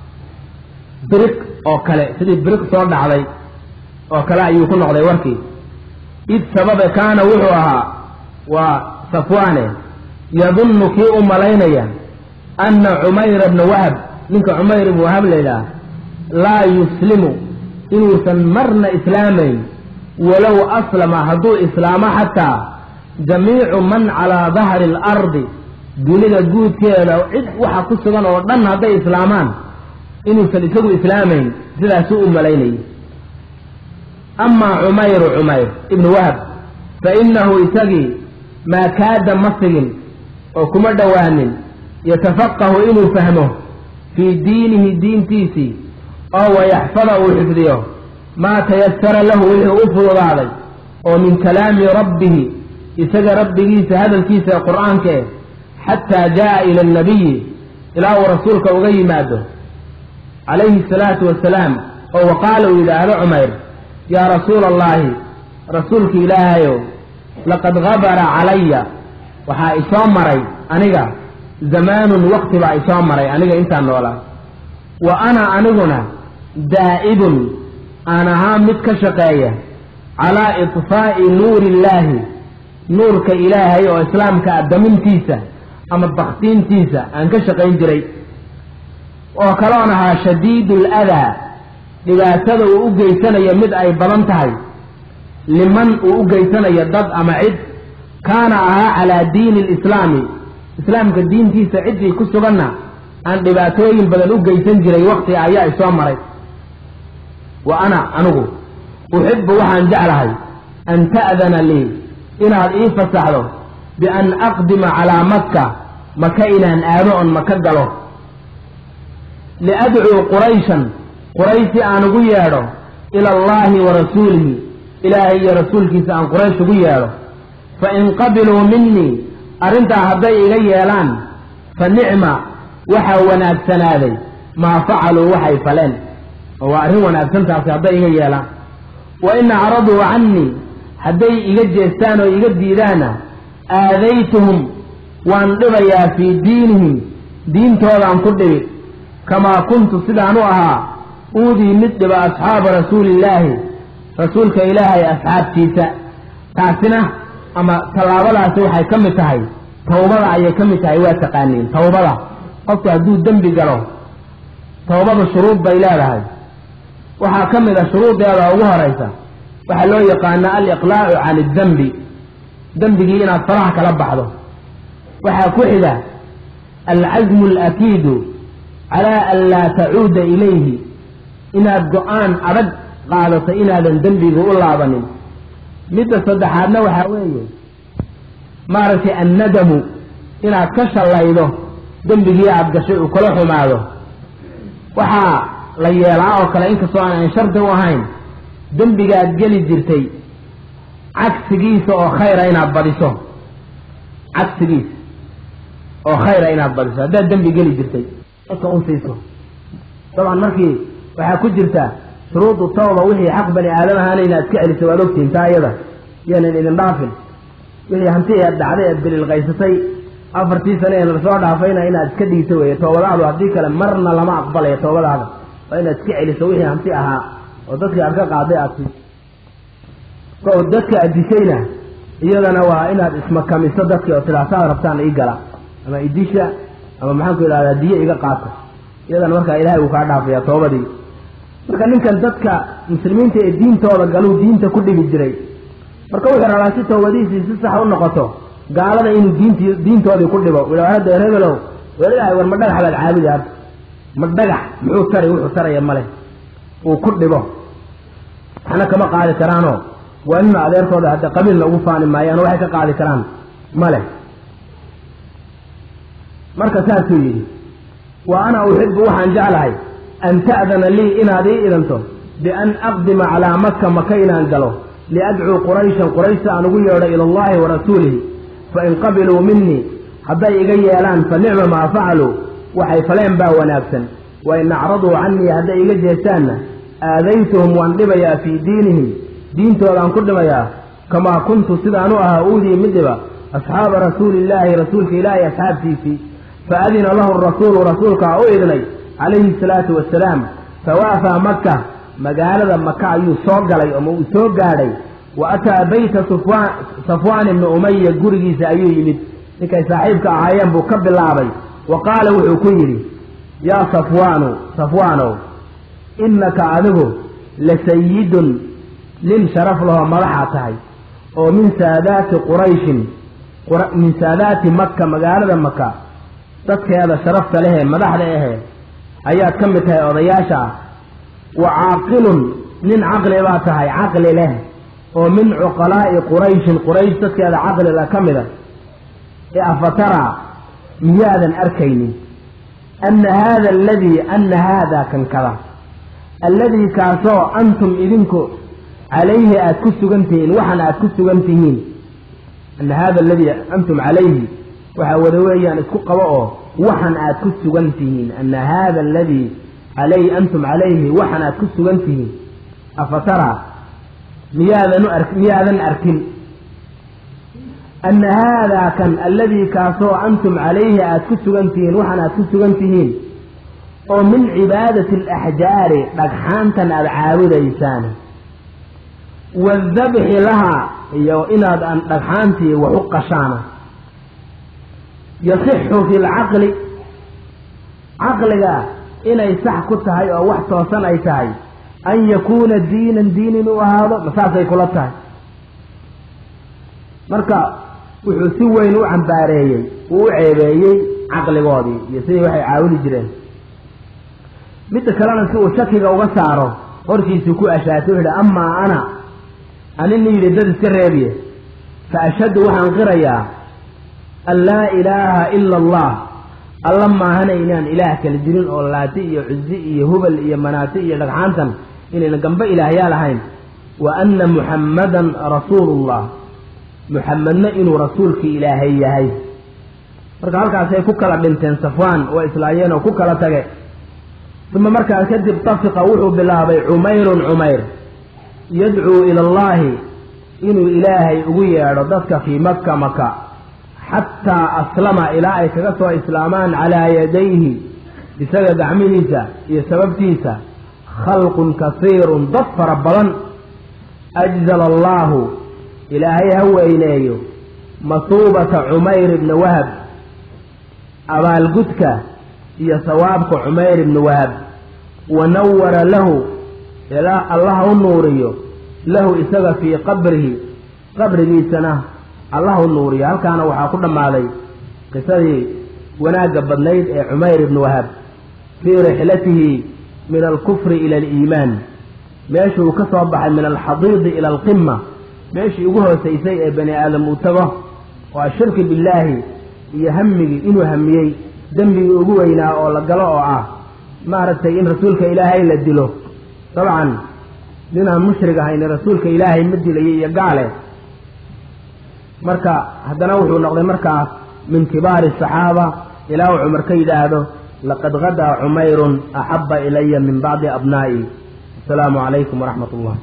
biriq oo kale sidii biriq soo dhacday oo kale ayuu ku noqday warkii id sababe kaana wuxuu ahaa waa safwaane yadunnu kii u malaynaya anna cumayra bna wahab ninka cumayr ibnu wahab laydhaah laa yuslimu inuusan marna islaamayn walow aslama hadduu islaamo xataa jamiicu man calaa dahri alardi dunida guudkeeda cid waxa ku sugan oo dhan hadday islaamaan inuusan isagu islaamayn sidaasuu u malaynayay amaa cumayru cumayr ibnu wahab fa innahu isagii maa kaada ma sigin oo kuma dhowaanin yatafaqahu inuu fahmo fii diinihi diintiisii oo wayaxfada uu xifdiyo maa tayasara lahu wixii u fududaaday oo min kalaami rabbihi isaga rabbigiisa hadalkiisa ee qur-aanka eh xataa jaa'a ila annabiyi ilaa uu rasuulka uga yimaado calayhi asalaatu wasalaam oo waqaala uu yidhaahdo cumayr yaa rasuula allaahi rasuulka ilaahayow laqad gabara calaya waxaa isoo maray aniga zamaanun waqti baa isoo maray aniga intaan noolaa wa ana aniguna daa'ibun aan ahaa mid ka shaqeeya calaa itfaa'i nuuri illaahi nuurka ilaahay oo islaamka ah damintiisa ama baktiintiisa aan ka shaqayn jiray oo kaloon ahaa shadiidu aladaa dhibaatada uu u geysanayo mid ay badan tahay liman uu u geysanayo dad ama cid kaana ahaa calaa diini alislaami islaamka diintiisa ciddii ku suganna aan dhibaatooyin badan u geysan jiray waqti ayaa isoo maray wa ana anigu uxibbu waxaan jeclahay an ta'dana lii inaad ii fasaxdo bian aqdima calaa makka maka inaan aado on maka galo liadcuu qurayshan quraysh si aan ugu yeedho ila allaahi wa rasuulihi ilaahay iyo rasuulkiisa aan quraysh ugu yeedho fa in qabiluu minii arrintaa hadday iga yeelaan fa nicma waxaa wanaagsanaaday maa facaluu waxay faleen oo waa arrin wanaagsantaasi hadday iga yeelaan wa in acraduu cannii hadday iga jeestaan oo iga diidaana aadaytuhum waan dhibayaa fii diinihim diintoodaan ku dhibi kamaa kuntu sidaan u ahaa uudii mid dhiba asxaaba rasuulillaahi rasuulka ilaahay asxaabtiisa taasina ama tallaabadaasi waxay ka mid tahay tawbada ayay ka mid tahay waa taqaaniin tawbada qofku hadduu dembi galo tawbada shuruud bay leedahay waxaa ka mid a shuruudeeda ugu horaysa waxaa loo yaqaana aliqlaacu can iddembi dembigii inaad faraha kala baxdo waxaa ku xiga alcasmu alakiidu calaa an laa tacuuda ilayhi inaad go-aan adag qaadato inaadan dembiga u laabanin midda saddexaadna waxaa weeye maaragtay annadamu inaad ka shallaydo dembigii aada gashay uu kala xumaado waxaa la yeelaa oo kale inkastoo aan shardi u ahayn dembigaad geli jirtay cagsigiisa oo khayra inaad badiso cagsigiisa oo khayra inaad badiso haddaad dembi geli jirtay dadka u siiso dabcan markii waxaa ku jirta shuruudu tawba wixii xaq bani aadam ahaana inaad iska celiso waad ogtihin taa iyada yaanan idin dhaafin wixii hanti eed dhacday eed bililqaysatay afartii sane ee lasoo dhaafayna inaad iska dhiiso weeye toobadaadu haddii kale marna lama aqbalayo toobadaada waa inaad iska celiso wixii hanti ahaa oo dadkii aad ka qaaday aad sii oo dadka aad dishayna iyadana waa inaad ismakamiso dadkii oo tiraa saad rabtaan ii gala ama idisha ama maxaan ku idhahdaa diyo iga qaata iyadana markaa ilahay wuu kaa dhaafaya toobadii marka ninkan dadka muslimiinta ee diintooda galuu diinta ku dhibi jiray marka wuxuu rabaa si toobadiisii si sax u noqoto gaalada inuu diint diintoodii ku dhibo hadda rebelow welilahay war ma dhagax baad caabudi hadda ma dhagax muxuu tari wuxuu taraya male uu ku dhibo waxna kama qaadi karaanoo waa nina adeertooda hadda qabiilna ugu faani maayaan waxay ka qaadi karaan male marka saasuu yidhi wa ana uxibu waxaan jeclahay an ta'dana lii inaad ii idanto bian aqdima calaa maka maka inaan galo liadcuu qurayshan qurayshta aan ugu yeedho ila allahi wa rasuulihi fain qabiluu minii hadday iga yeelaan fa nicma maa facaluu waxay faleen baa wanaagsan wain acraduu canii hadday iga jeestaanna aadaytuhum waan dhibayaa fii diinihim diintoodaan ku dhimayaa kamaa kuntu sidaan u ahaa uudii mid dhiba asxaaba rasuulillaahi rasuulka ilaahay asxaabtiisii fa adina lahu rasuulu rasuulkaa u idnay calayhi salaatu wasalaam fawaafaa maka magaalada maka ayuu soo galay ama uu soo gaadhay wa ataa beyta safwaan ibni umaya gurigiisa ayuu yimid ninkay saaxiibka ahaayeen buu ka bilaabay wa qaala wuxuu ku yidhi yaa safwaanu safwaanow innaka adigu la sayidun nin sharaf lahoo madaxa tahay oo min saadaati qurayshin min saadaati maka magaalada maka dadkeeda sharafta lehee madaxda ahee ayaad ka mid tahay odayaasha ah wa caaqilun nin caqli baa tahay caqli leh oo min cuqalaa'i qurayshin quraysh dadkeeda caqliga ka mida ee afataraa miyaadan arkaynin anna haada aladii anna haadaa kan kada alladii kaasoo antum idinku calayhi aada ku sugan tihiin waxan aada ku sugan tihiin anna haada aladii antum calayhi waxaa wada weeyaan isku qabo oo waxan aad ku sugan tihiin anna haada aladii calay antum calayhi waxan aad ku sugan tihiin afataraa miyaadan ar miyaadan arkin anna haadaa kan alladii kaasoo antum calayhi aada ku sugan tihiin waxan aad ku sugan tihiin oo min cibaadati alaxjaari dhagxaantan aada caabudaysaan waadabxi lahaa iyo inaad aan dhagxaantii wax u qashaana yasixu fi lcaqli caqliga inay sax ku tahay oo wax toosan ay tahay an yakuuna diinan diin inuu ahaado masaasay kula tahay marka wuxuu si weyn u cambaareeyey uu u ceebeeyey caqligoodii iyo sidii waxay caawini jireen midda kalena si uu shakiga uga saaro hortiisuu ku ashaatay u yidhi amaa ana anina yidhi dad iska reebiye fa ashhadu waxaan qirayaa an laa ilaaha ila allah alla maahana inaan ilaah kala jirin oo laati iyo cuzi iyo hubal iyo manaati iyo dhagxaantan inayna gamba ilaahyaal ahayn wa anna muxammadan rasuulullah muxamedna inuu rasuulkii ilaahay yahay marka halkaasay ku kala dhinteen safwaan waa islaayeen oo ku kala tage uma markaas kadib tafiqa wuxuu bilaabay cumayrun cumayr yadcuu ila allahi inuu ilaahay ugu yeedho dadka fii makka maka xataa aslama ilaa ay kaga soo islaamaan calaa yadayhi isaga gacmihiisa iyo sababtiisa khalqun kasiirun dad fara badan ajzala allaahu ilaahay ha weyneeyo masuubata cumayr ibni wahab abaalgudka iyo sawaabka cumayr ibni wahab wa nawara lahu ilaa allah u nuuriyo lahu isaga fii qabrihi qabrigiisana allah u nuuriyo halkaana waxaa ku dhammaaday qisadii wanaagga badnayd ee cumayr ibni wahab fii rixlatihi min alkufri ila aliimaan meeshuu ka soo baxay min alxadiidi ila alqima meeshii ugu hoosaysay ee bani aadam uu tago waa shirki billaahi iyo hamigii inuu hamiyey dembigii ugu weynaa oo la galo oo ah maaragtay in rasuulka ilaahay la dilo dabcan ninaan mushrig ahayn rasuulka ilaahay ma dilayo iyo gaale marka haddana wuxuu noqday markaas min kibaari asaxaaba ilaa uu cumar ka yidhaahdo laqad gadaa cumayrun axaba ilaya min bacdi abnaa'i asalaamu calaykum waraxmat ullah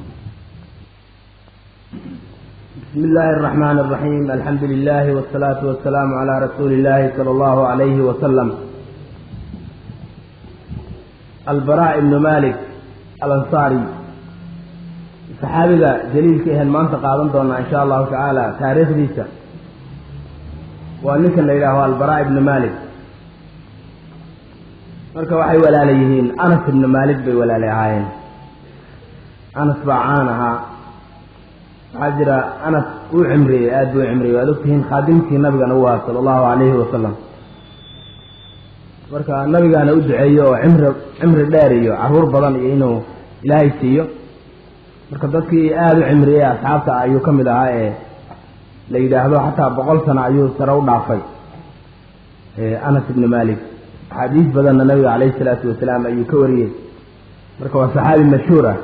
bismi illaahi araxmaan araxiim alxamdu lilahi wasalaatu wasalaamu calaa rasuuli illahi sala allahu alayhi wasalam albara ibnu malik alansaari saxaabiga jaliilka ahen maanta qaadan doonaa insha allahu tacaala taariikhdiisa waa ninkan la yidhaaho albaraa ibnu malik marka waxay walaala yihiin anas ibnu malik bay walaala ahaayeen anas baa caan ahaa waxaa jira anas uu cimriyey aada buu cimriyey waad ogtihiin khaadimkii nabigana u ahaa sala allahu calayhi wasalam marka nabigaana u duceeyo oo cimri cimri dheer iyo caruur badan iyo inuu ilaahay siiyo marka dadkii aada u cimriyey asxaabta ayuu ka mid ahaa ee la yidhaahdo xataa boqol sano ayuu sare u dhaafay anas ibni malik axaadiis badanna nabiga calayhi salaatu wasalaam ayuu ka wariyey marka waa saxaabi mashhuur ah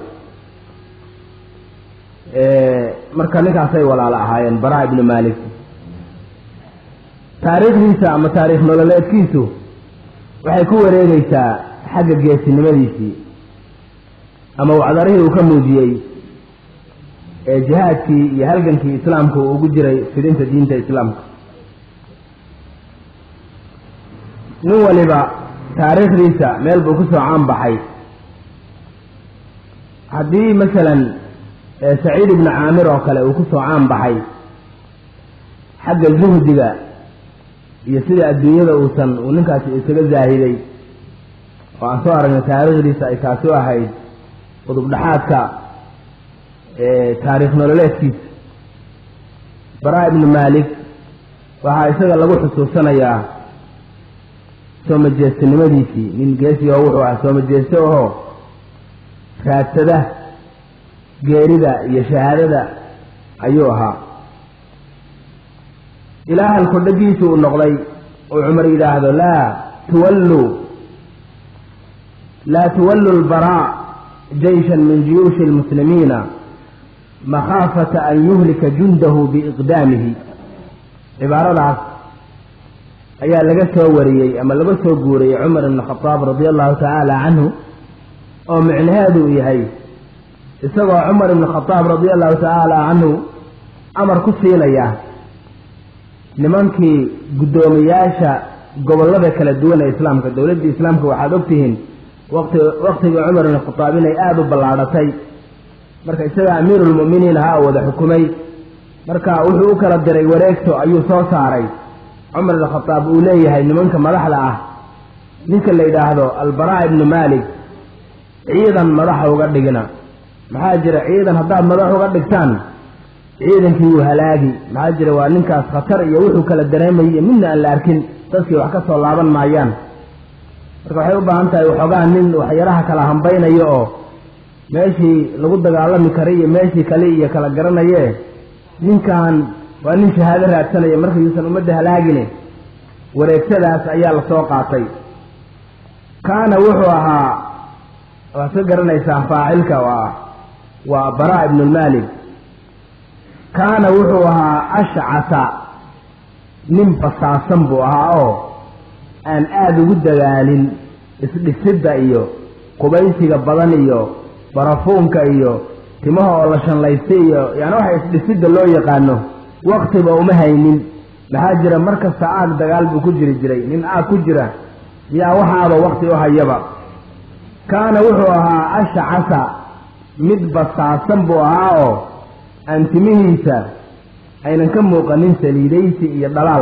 marka ninkaasay walaalo ahaayeen bara ibni malik taariikhdiisa ama taariikh nololeedkiisu waxay ku wareegeysaa xagga geesinimadiisii ama wacdarihii uu ka muujiyey ee jihaadkii iyo halgankii islaamka uu ugu jiray fidinta diinta islaamka nin waliba taariikhdiisa meel buu kusoo caan baxay haddii masalan saciid ibnu caamir oo kale uu kusoo caan baxay xagga zuhdiga iyo sida adduunyada uusan uu ninkaasi isaga zaahiday oo aan soo aragnay taariikhdiisa ay taasi u ahayd qudub dhexaadka taariikh nololeedkiisa bara ibnu malik waxaa isaga lagu xusuusanayaa soo majeestanimadiisii nin geesigo wuxuu ahaa soo majeesto ahoo raadsada geerida iyo shahaadada ayuu ahaa ilaa halku dhagiisu uu noqday uu cumar yidhaahdo laa tuwalluu laa tuwallu lbaraa jayshan min juyuushi lmuslimiina makhaafata an yuhlika jundahu biiqdaamihi cibaaradaas ayaa laga soo wariyey ama laga soo guuriyey cumar ibn khadaab radia allahu tacaala canhu oo micnaheedu uu yahay isagoo cumar ibn khadaab radia allahu tacaala canhu amar ku siinaya nimankii guddoomiyaasha gobollada kala duwan ee islaamka dowladdii islaamka waxaad ogtihiin waqti waqtigii cumar ibn khadaab inay aada u ballaadhatay marka isaga amiiruulmu'miniin ahaa oo wada xukumay marka wuxuu u kala diray wareegto ayuu soo saaray cumar ibn khadaab uu leeyahay nimanka madaxda ah ninka la yidhaahdo albaraa ibnu malik ciidan madaxa uga dhigna maxaa jira ciidan haddaad madax uga dhigtaan ciidankii wuu halaagi maxaa jira waa ninkaas khatar iyo wuxuu kala dareemayay midna aan la arkin dadkii wax ka soo laaban maayaan marka waxay u baahan tahay waxoogaa nin waxyaraha kala hambaynayo oo meeshii lagu dagaalami karay iyo meeshii kale iyo kala garanaye ninkan waa nin shahaado raadsanaya marka yuusan ummadda halaagine wareegsadaas ayaa lasoo qaatay kaana wuxuu ahaa waad ka garanaysaa faacilka waa waa bara ibnu malik kaana wuxuu ahaa ashcasa nin basaasan buu ahaa oo aan aada ugu dagaalin isdhisidda iyo qubaysiga badan iyo barafuunka iyo timaha oo la shanlaystay iyo yaani waxa isdhisidda loo yaqaano waktiba uma haynin maxaa jira mar kasta aag dagaal buu ku jiri jiray nin aag ku jira yaa waxaaba wakti u hayaba kaana wuxuu ahaa ashcasa mid basaasan buu ahaa oo aan timihiisa aynan ka muuqanin saliidaysi iyo dhalaal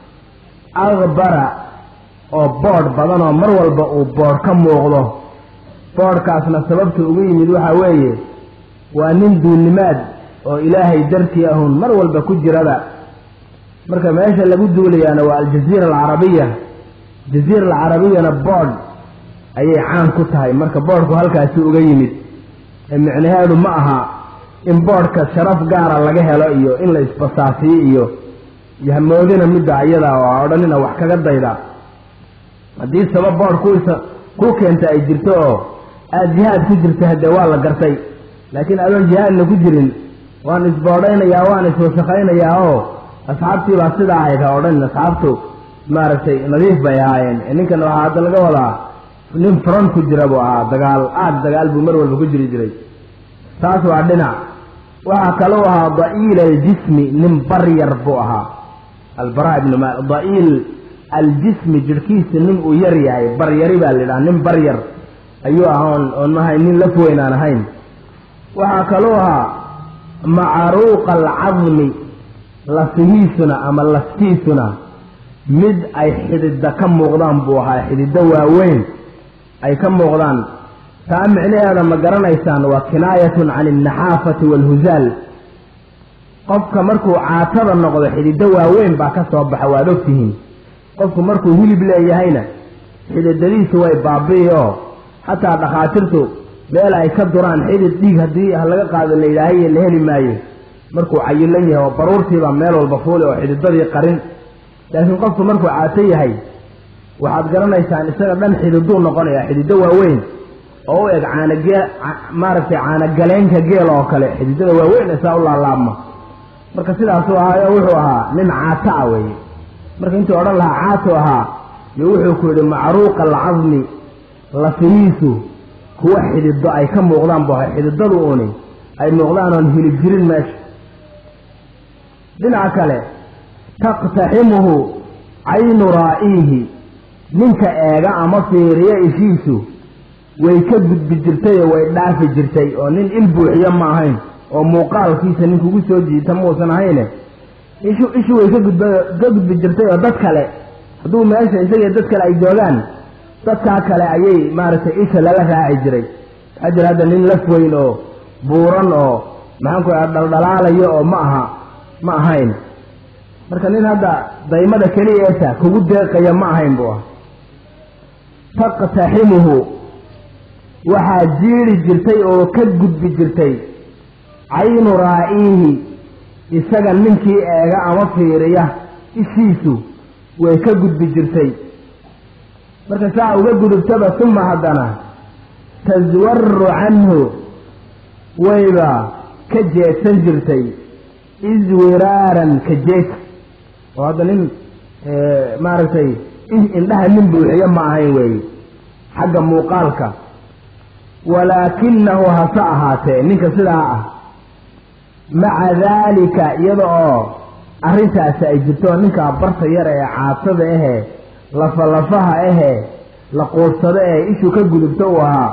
akbara oo boodh badan oo mar walba uu boodh ka muuqdo boodhkaasna sababta ugu yimid waxaa weeye waa nin duulnimaad oo ilaahay dartii ahun mar walba ku jirada marka meesha lagu duulayaana waa aljaziira alcarabiya jaziira alcarabiyana boodh ayay caan ku tahay marka boodhku halkaasi uga yimid ee micnaheedu ma aha in boodhka sharaf gaara laga helo iyo in la isbasaasiyo iyo yahmoodina midda ayada oo odhanina wax kaga dayda haddii sabab boodh kuisa ku keenta ay jirto oo aada jihaad ku jirta haddee waa la gartay laakiin adoon jihaadna ku jirin waan isboodhaynayaa waan iswasakaynayaa oo asxaabtii baa sidaa ahayd ha odhanin asxaabtu maaragtay nadiif bay ahaayeen ninkan waxaa hadda laga wadaa nin front ku jira buu ahaa dagaal aad dagaal buu mar walba ku jiri jiray taas waa dhinac waxaa kaluu ahaa da'iil aljismi nin baryar buu ahaa albara ibnu mal da'iil aljismi jirhkiisa nin uu yar yahay baryari baa la yidhaha nin baryar ayuu ahaa oon oon mahay nin laf weyn aan ahayn waxaa kaluu ahaa macruuqa alcadmi lafihiisuna ama laftiisuna mid ay xidida ka muuqdaan buu ahaa xidido waaweyn ay ka muuqdaan taa micnaheeda ma garanaysaan waa kinaayatun can alnaxaafati waalhusaal qofka markuu caatada noqdo xidido waaweyn baa ka soo baxa waad ogtihiin qofku markuu hilib leeyahayna xididadiisu way baabi'i oo xataa dhakhaatiirtu meel ay ka duraan xidid dhiig haddii laga qaado la yidhaahaye la heli maayo markuu cayilan yahay oo baruurtiibaa meel walba fuuli oo xididadii qarin laakiin qofku markuu caato yahay waxaad garanaysaan isaga dhan xididuu noqonaya xidido waaweyn oo u eg caanagee maaragtay caanagaleenka geel oo kale xididada waaweyn isaa u laalaabma marka sidaasuu ahaayo wuxuu ahaa nin caata a weeye marka intuu odhan lahaa caato ahaa yo wuxuu ku yidhi macruuqa alcadmi lafihiisu kuwa xidido ay ka muuqdaan bu ahay xididadu uuni ay muuqdaan oon hilib jirin meesha dhinaca kale taqtaximuhu caynu raa'iihi ninka eega ama fiiriyo ishiisu way ka gudbi jirtay oo way dhaafi jirtay oo nin il buuxiyo ma ahayn oo muuqaalkiisa nin kugu soo jiita muusan ahayne ishu ishu way ka gudba ka gudbi jirtay oo dad kale hadduu meesha isaga dad kale ay joogaan dadkaa kale ayay maaragtay isha lala raaci jiray waxaa jira hadda nin laf weyn oo buuran oo maxaan ku aa dhaldhalaalayo oo ma aha ma ahayn marka nin hadda daymada keliyeesa kugu deeqaya ma ahayn buu ah taqtaximuhu waxaa jiiri jirtay oo ka gudbi jirtay caynu raa'iihi isaga ninkii eega ama fiiriya ishiisu way ka gudbi jirtay marka saa uga gudubtaba tuma haddana taswaru canhu wayba ka jeedsan jirtay iswiraaran ka jeedsa oo hadda nin maaragtay indhaha nin buuxiyo ma ahayn weeye xagga muuqaalka walaakinahu hase ahaatee ninka sidaa ah maca daalika iyada oo arrintaasi ay jirto ninkaa barta yar ee caatada ahee lafalafaha ahee la quursado ee ishuu ka gudubto uu ahaa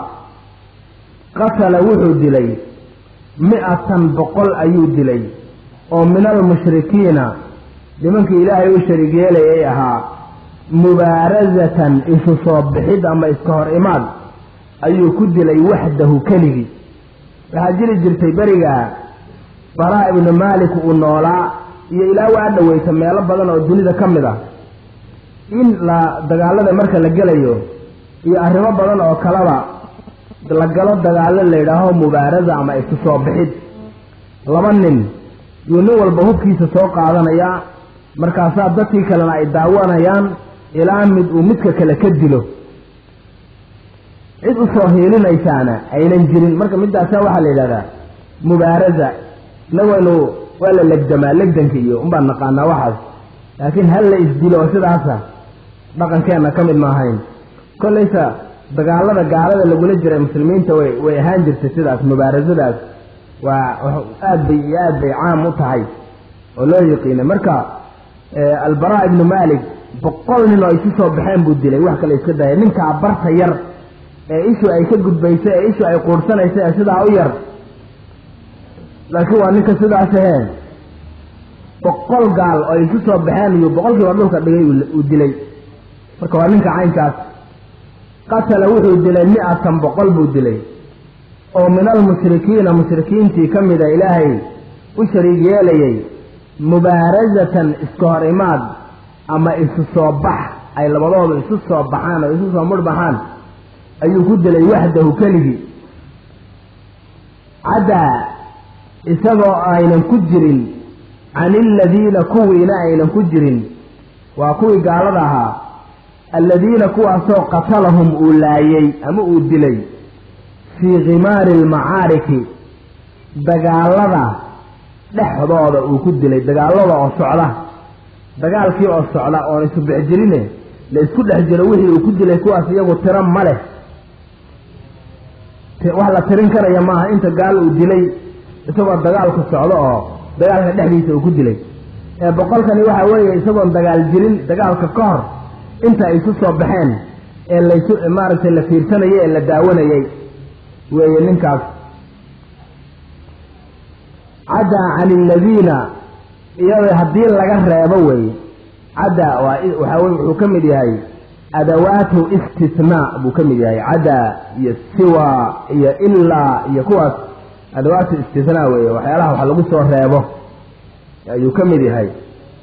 qatala wuxuu dilay mi-atan boqol ayuu dilay oo min almushrikiina nimankii ilaahay u shariig yeelayay ahaa mubaarasatan isu soo bixid ama iska hor imaad ayuu ku dilay waxdahu keligii waxaa jiri jirtay beriga baraa ibnu maalik uu noolaa iyo ilaa waa dhoweyta meelo badan oo dunida ka mid ah in la dagaalada marka la gelayo iyo arrimo badan oo kaleba la galo dagaalo la yidhaaho mubaarasa ama isu soo bixid laba nin yuu nin walba hubkiisa soo qaadanayaa markaasaa dadkii kalena ay daawanayaan ilaa mid uu midka kale ka dilo cid usoo hiilinaysaana aynan jirin marka midaasa waxaa la yidhahdaa mubaarasa inagaynu waa la legdamaa legdanka iyo unbaan naqaanaa waxaas laakiin hal la isdilo oo sidaasa dhaqankeenna ka mid maahayn kollaysa dagaalada gaalada lagula jiray muslimiinta way way ahaan jirtay sidaas mubaarasadaas waa aad bay iyo aad bay caam u tahay oo loo yiqiinay marka albaraa ibnu malik boqol nin oo isu soo baxeen buu dilay wax kale iska daya ninkaa barta yar ee ishu ay ka gudbayso ee ishu ay quursanayso ee sidaa u yar laakiin waa ninka sidaas ahee boqol gaal oo isu soo baxeen iyuu boqolkiiba dhulka dhigay uu dilay marka waa ninka caynkaas qatala wuxuu dilay mi-atan boqol buu dilay oo min almushrikiina mushrikiintii ka mida ilaahay u shariig yeelayay mubaarasatan iska hor imaad ama isu soo bax ay labadooda isu soo baxaan oo isu soo mudhbaxaan ayuu ku dilay waxdahu keligii caddaa isagoo aynan ku jirin can iladiina kuwiina aynan ku jirin waa kuwii gaalada ahaa alladiina kuwaasoo qatalahum uu laayay ama uu dilay fii khimaari almacaariki dagaalada dhexdooda uu ku dilay dagaalada oo socda dagaalkii oo socda oon isu bixjirine la isku dhex jiro wixii uu ku dilay kuwaas iyagu tiro ma leh wax la tirin karaya maaha inta gaal uu dilay isagoo dagaalku socdo oo dagaalka dhexdiisa uu ku dilay ee boqolkani waxa weeye isagoon dagaal jirin dagaalka ka hor inta ay isu soo baxeen ee laysu maaragtay la fiirsanayay ee la daawanayay weeye ninkaas caddaa can iladiina iyada haddii laga reebo weeye caddaa waa waxaa wey wuxuu ka mid yahay adawaatu istisnaa buu ka mid yahay caddaa iyo siwa iyo ilaa iyo kuwaas adawaatu istisnaa weeye waxyaalaha wax lagu soo reebo ayuu ka mid yahay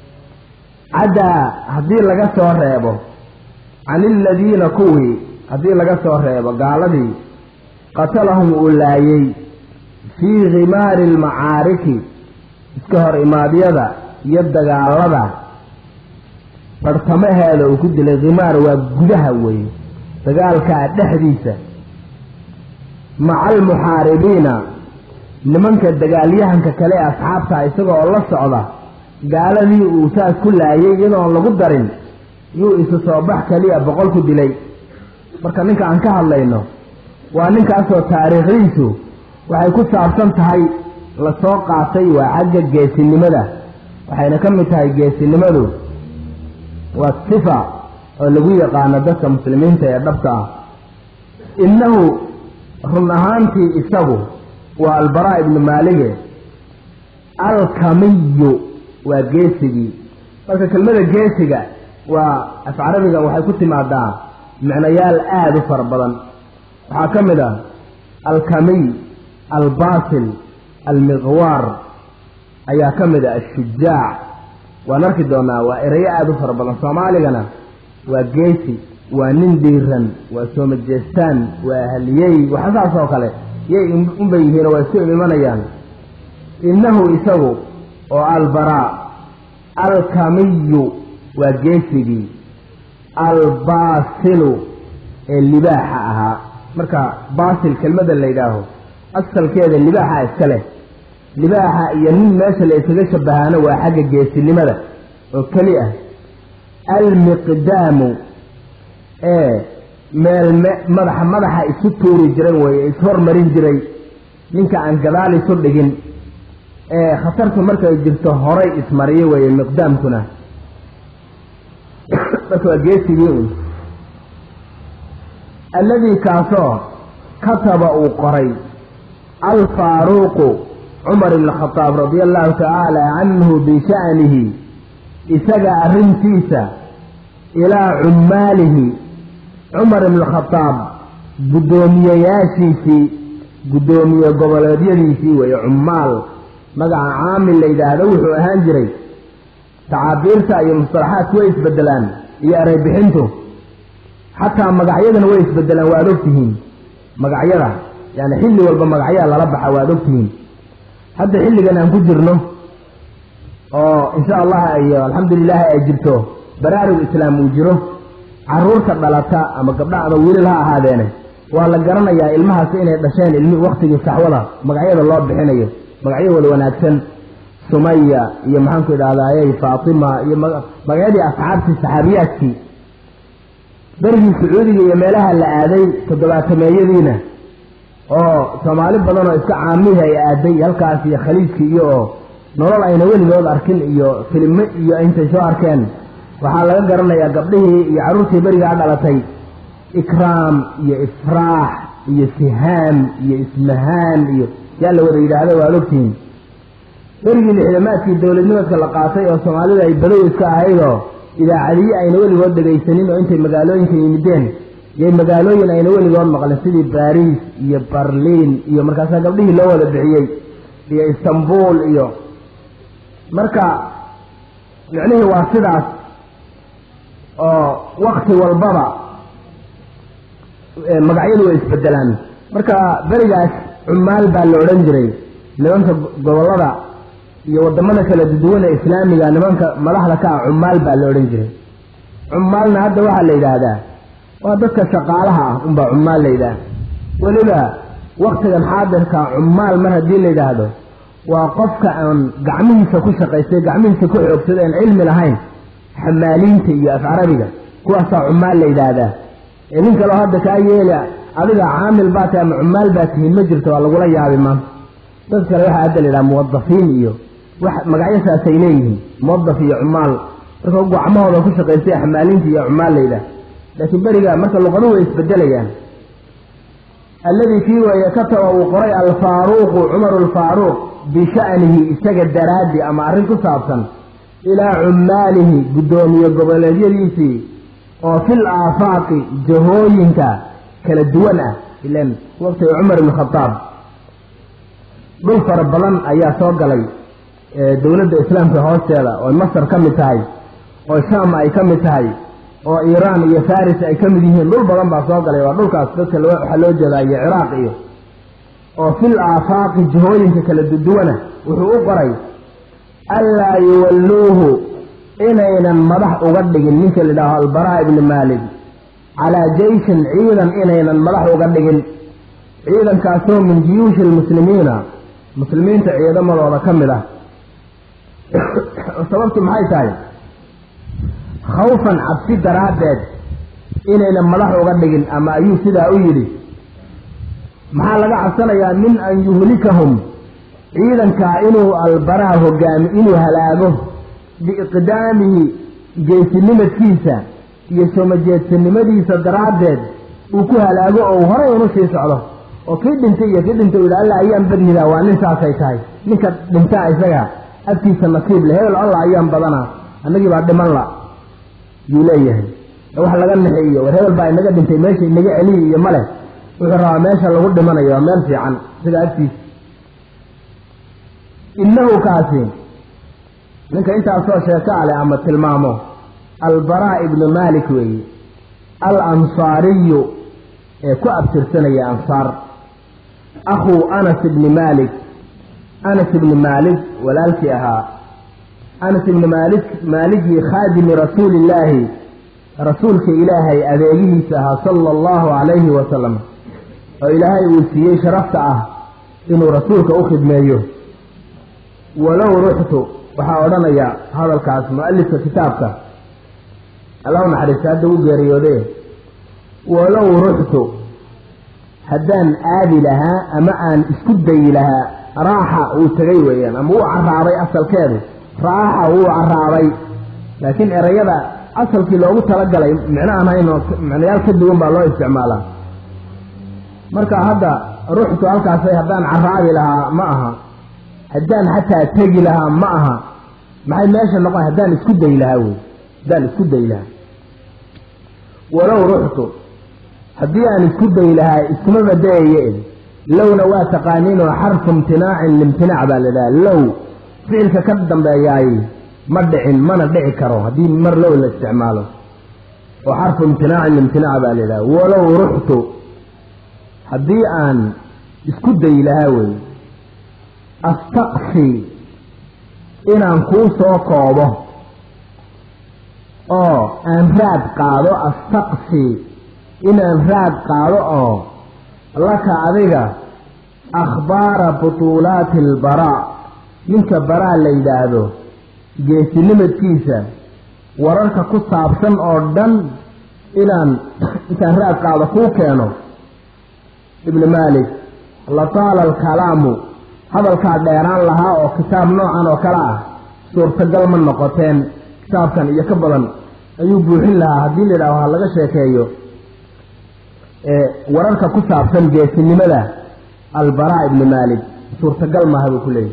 caddaa haddii laga soo reebo can iladiina kuwii haddii laga soo reebo gaaladii qatalahum uu laayay fii khimaari almacaariki iska hor imaadyada iyo dagaalada bartamaheeda uu ku dilay khimaar waa gudaha weeye dagaalkaa dhexdiisa maca almuxaaribiina nimanka dagaalyahanka kale ee asxaabta isagoo la socda gaaladii uu saas ku laayay iyadoon lagu darin yuu isu soo bax keliya boqol ku dilay marka ninka aan ka hadlayno waa ninkaasoo taariikhdiisu waxay ku saabsan tahay lasoo qaatay waa xagga geesinimada waxayna ka mid tahay geesinimadu waa sifa oo lagu yaqaano dadka muslimiinta ee dhabta ah innahu run ahaantii isagu waa albaraa ibnu maalige alkamiyu waa geesigii marka kelmada geesiga waa af carabiga waxay ku timaadaa micnayaal aada u fara badan waxaa ka mid ah alkamiy albaasil almiqwaar ayaa ka mid ah ashujaac waan arki doonaa waa erayo aada u fara badan soomaaligana waa geesi waa nin diiran waa soomajeestaan waa haliyey waxa saas oo kale yay unbay yihiinoo waa isku imanayaan innahu isagu oo albaraa alkamiyu waa geesigii albaasilu ee libaaxa ahaa marka baasil kelmada la yidhaaho asalkeeda libaaxa iska leh libaaxa iyo nin meesha la isaga shabahaano waa xagga geesinimada oo keli ah almiqdaamu ee meel madaxa madaxa isu tuuri jiray weye ishormarin jiray ninka aan gadaal isu dhigin ee khatartu markay jirto horay ismariyo weeye miqdaamkuna marka waa geesigii un alladii kaasoo kataba uu qoray alfaaruuqu cumar ibn khadaab radia allahu tacaala canhu bisha'nihi isaga arrintiisa ilaa cummaalihi cumar ibn khadaab guddoomiyeyaashiisii guddoomiye goboleedyadiisii weeye cummaal magaca caamil la yidhaahdo wuxuu ahaan jiray tacaabiirta iyo mustalaxaadku way isbedelaan iyo ereybixintu xataa magacyadana way isbedelaan waad ogtihiin magacyada yani xilli walba magacyaa lala baxa waad ogtihiin hadda xilligan aan ku jirno oo insha allah iyo alxamdulilaahi ay jirto baraarug islaam uu jiro caruurta dhalata ama gabdha ama wiilal ha ahaadeene waa la garanayaa ilmahaasi inay dhasheen ilmi waktigii saxwada magacyada loo bixinayo magacyo wada wanaagsan sumaya iyo maxaanku idhahdayy faatima iyo magacyadii asxaabtii saxaabiyaadkii berigii sacuudiga iyo meelaha la aaday toddobaatameeyadiina oo soomaali badan oo iska caamihi ay aaday halkaas iyo khaliijkii iyo oo nolol ayna weligood arkin iyo filime iyo intay soo arkeen waxaa laga garanayaa gabdhihii iyo carruurtii berigaa dhalatay ikraam iyo ifraax iyo sihaam iyo ismahaan iyo yaa la wada yidhaahda waad ogtihiin berigii lixdamaadkii dowladnimadka la qaatay oo soomaalida ay badow iska ahaydoo idaacadiye ayna weligood dhegaysanin oo intay magaalooyinka yimideen yay magaalooyin ayna weligood maqlen sidii baariis iyo barliin iyo markaasaa gabdhihii loo wada bixiyey iyo istanbul iyo marka micnihii waa sidaas oo wakti walbaba magacyadu way isbedelaan marka berigaas cummaal baa la odhan jiray nimanka gobollada iyo wadamada kala duwan ee islaamiga nimanka madaxda ka ah cummaal baa la odhan jiray cummaalna hadda waxaa la yidhaahdaa waa dadka shaqaalaha ah unbaa cummaal la yidhaah weliba waktigan xaadirka cummaal mar haddii la yidhaahdo waa qofka aan gacmihiisa ku shaqaystay gacmihiisa ku xoogsada aan cilmi lahayn xamaaliinta iyo af carabiga kuwaasaa cummaal la yidhaahdaa ee nin kaleo hadda kaa yeela adiga caamil baa tahay ama cummaal baa tihiin ma jirto waa lagula yaabi maanta dad kale waxaa hadda la yidhaha muwadafiin iyo wax magacyasaasay leeyihiin muwadaf iyo cummaal marka gacmahooda ku shaqaystay xamaaliinta iyo cummaal la yidhaah laakiin beriga marka luqaduhu way isbedelayaan alladii kii weeye kataba uu qoray alfaaruuqu cumaru alfaaruuq bisha'nihi isaga daraaddi ama arrin ku saabsan ilaa cummaalihi guddoomiye goboleedyadiisii oo fil aafaaqi jahooyinka kala duwan ah ilan waqtiga cumar ibn khadaab dhul fara badan ayaa soo galay dowladda islaamka hoosteeda oo masar ka mid tahay oo shaam ay ka mid tahay oo iiraan iyo faris ay ka mid yihiin dhul badan baa soo galay waa dhulkaas dadka waxaa loo jeedaa iyo ciraaq iyo oo fil aafaaqi jihooyinka kala duduwana wuxuu u qoray anlaa yuwalluuhu inaynan madax uga dhigin ninka la yidhaaho albaraa ibni maalik calaa jeyshin ciidan inaynan madax uga dhigin ciidankaasoo min jiyuushi lmuslimiina muslimiinta ciidamadooda ka mid ah sababtu maxay tahay khawfan cabsi daraaddeed inaynan madax uga dhigin ama ayuu sidaa u yidhi maxaa laga cabsanayaa min an yuhlikahum ciidankaa inuu albaraa hogaami inuu halaago biiqdaamihi geesinimadkiisa iyo soomajeedsanimadiisa daraaddeed uu ku halaago oo horay unu sii socdo oo kii dhintay iyo kii dhintay u yidhi alla ayaan badnida waa nin saasay tahay ninka dhintaa isaga agtiisa nasiib le hebel alla ayaan badanaa annagii baa dhiman la yuu leeyahay wax laga naxeeyo war hebel baa inaga dhintay meesha inaga celiyi iyo male wuxuu rabaa meesha lagu dhimanayo waa meel fiican sida agtiisa innahu kaasi ninka intaasoo sheeko ale ama tilmaamo albaraa ibnu maalik weeye al ansaariyu ee ku abtirsanaya ansaar akhuu anas ibni maalik anas ibni maalik walaalkii ahaa anas ibni maalik maaligii khaadimi rasuulillaahi rasuulka ilaahay adeegihiisa ahaa sala allahu calayhi wasalam oo ilaahay uu siiyey sharafta ah inuu rasuulka u khidmeeyo walow ruxtu waxaa odhanaya hadalkaas mu-alifka kitaabka allahu naxariista hadda u geeriyoode walow ruxtu haddaan aadi lahaa ama aan isku dayi lahaa raaxa uu tegay weeyaan ama wuu caraabay asalkeedu raaxa wuu caraabay laakiin erayada asalkii loogu talagalay micno aan hayn oo micnayaal ka duwan baa loo isticmaalaa marka hadda ruuxtu halkaasay haddaan caraabi lahaa ma aha haddaan xataa tegi lahaa ma aha maxay meesha noqon haddaan isku dayi lahaa wey haddaan isku dayi lahaa walow ruxtu haddii aan isku dayi lahaa iskuma badayaye lowna waa taqaaniinoo xarfu imtinaacin limtinaac baa la idhaha low ficilka ka dambeeyaay ma dhicin mana dhici karo haddii mar low la isticmaalo oo xarfu imtinaacin limtinaac baa la idhaha walow ruxtu haddii aan isku dayi lahaa wey astaqsi inaan kuu soo koobo oo aan raad qaado astaqsi inaan raad qaado oo laka adiga akhbaara butuulaati albaraa ninka baraa la yidhaahdo geesinimadkiisa wararka ku saabsan oo dhan inaan intaan raad qaado kuu keeno ibni maalik lataala alkalaamu hadalkaa dheeraan lahaa oo kitaab noocan oo kale ah suurtagal ma noqoteen kitaabkan iyo ka badan ayuu buuxin lahaa haddii la yidhaaho ha laga sheekeeyo wararka ku saabsan geesinimada albaraa ibni maalik suurtagal maaha buu ku leeyahy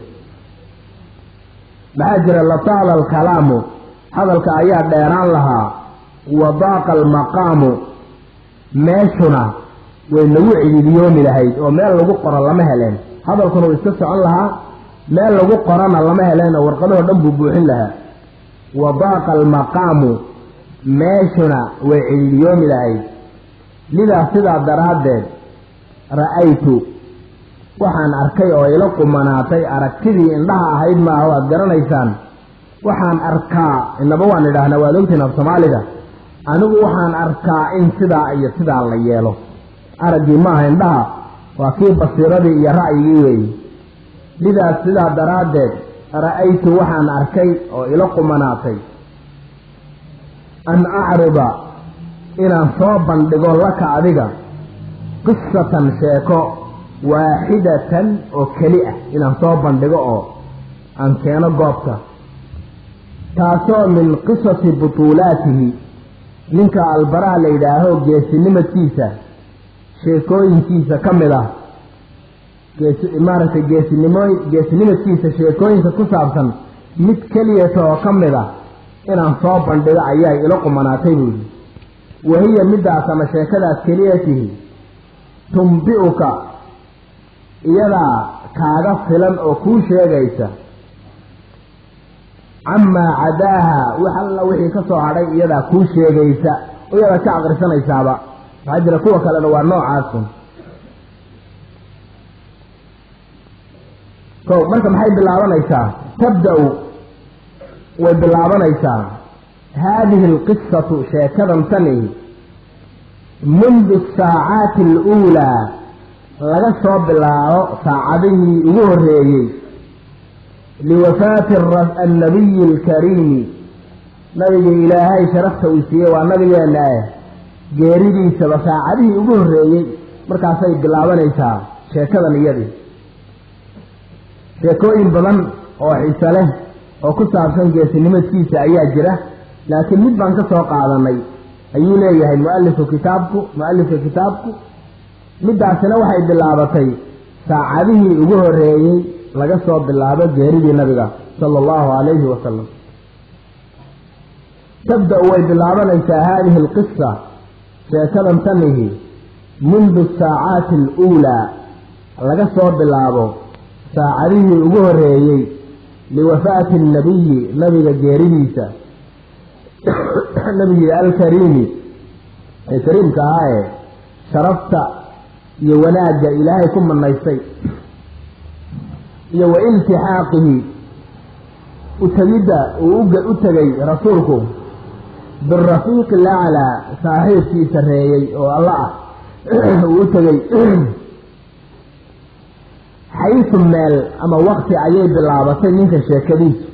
maxaa jira lataala alkalaamu hadalka ayaa dheeraan lahaa wadaaqa almaqaamu meeshuna way nagu cididiyoomi lahayd oo meel lagu qoro lama heleen hadalkuna uu iska socon lahaa meel lagu qorana lama heleen oo warqadahoo dhan buu buuxin lahaa wadaaqa almaqaamu meeshuna way cididiyoomi lahayd lidaa sidaa daraaddeed ra'aytu waxaan arkay oo ila qumanaatay aragtidii indhaha ahayd maaha waad garanaysaan waxaan arkaa inaba waan idhaahnaa waad ogtiin af soomaaliga anigu waxaan arkaa in sidaa iyo sidaa la yeelo araggii maaha indhaha waa kii basiiradii iyo ra'yigii weeye lidaas sidaa daraaddeed ra'aytu waxaan arkay oo ila qumanaatay an acrida inaan soo bandhigo laka adiga qisatan sheeko waaxidatan oo keli ah inaan soo bandhigo oo aan keeno goobta taasoo min qisasi butuulaatihi ninka albaraha la yidhaaho geesinimadkiisa sheekooyinkiisa ka mid ah geesi maaragtay geesinimooy geesinimadkiisa sheekooyinka ku saabsan mid keliyata oo ka mid a inaan soo bandhigo ayaa ila qumanaatay buu yidhi wahiya middaas ama sheekadaas keliyatihi tumbi'uka iyadaa kaaga filan oo kuu sheegaysa camaa cadaaha wax alla wixii ka soo hadhay iyadaa kuu sheegaysa oo iyadaa ka aqrisanaysaaba waxaa jira kuwa kalena waa noocaasun ko marka maxay bilaabanaysaa tabda-u way bilaabanaysaa haadihi alqisatu sheekadan tani mundu asaacaati aluulaa laga soo bilaabo saacadihii ugu horreeyey liwafaati annabiyi alkariimi nabiga ilaahay sharafta uu siiyey waa nabigeenna ah geeridiisaba saacadihii ugu horreeyey markaasay bilaabanaysaa sheekadan iyadii sheekooyin badan oo xiise leh oo ku saabsan geesinimadkiisa ayaa jira laakiin mid baan ka soo qaadanay ayuu leeyahay mualifku kitaabku mu-alifka kitaabku middaasina waxay bilaabatay saacadihii ugu horreeyey laga soo bilaabo geeridii nabiga sala allahu calayhi wasalam tabda-u way bilaabanaysaa haadihi alqisa sheekadan tanihi mundu asaacaati aluulaa laga soo bilaabo saacadihii ugu horreeyey liwafaati annabiyi nabiga geeridiisa nabigii alkariimi ee kariimka ahaa ee sharafta iyo wanaagga ilaahay ku manaystay iyo wa iltixaaqihi utegidda uu u tegay rasuulku birafiiqi laclaa saaxiibkii sarreeyey oo alla ah uu u tegey xaysu meel ama wakti ayay bilaabatay ninka sheekadiisu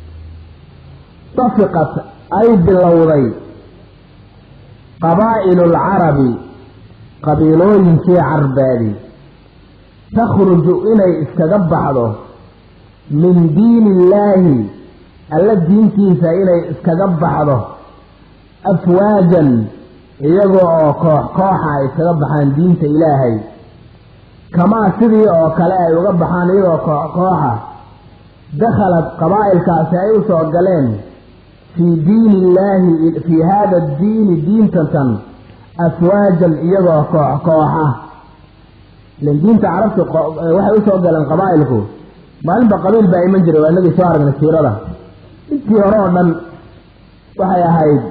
tafiqat ay bilowday qabaa'ilu alcarabi qabiilooyinkii carbeedi takhruju inay iskaga baxdo min diini illaahi alla diintiisa inay iskaga baxdo afwaajan iyaga oo koox kooxa ay iskaga baxaan diinta ilaahay kamaa sidii oo kale ay uga baxaan iyagoo koox kooxa dakhalad qabaa'ilkaasi ay u soo galeen fii diini illaahi fii haada diini diintatan afwaajan iyagoo koox kooxa ilan diinta carabta waxay usoo galeen qabaa'ilku maalinba qabiil baa iman jiray waa inagii soo aragnay siirada intii hore oo dhan waxay ahayd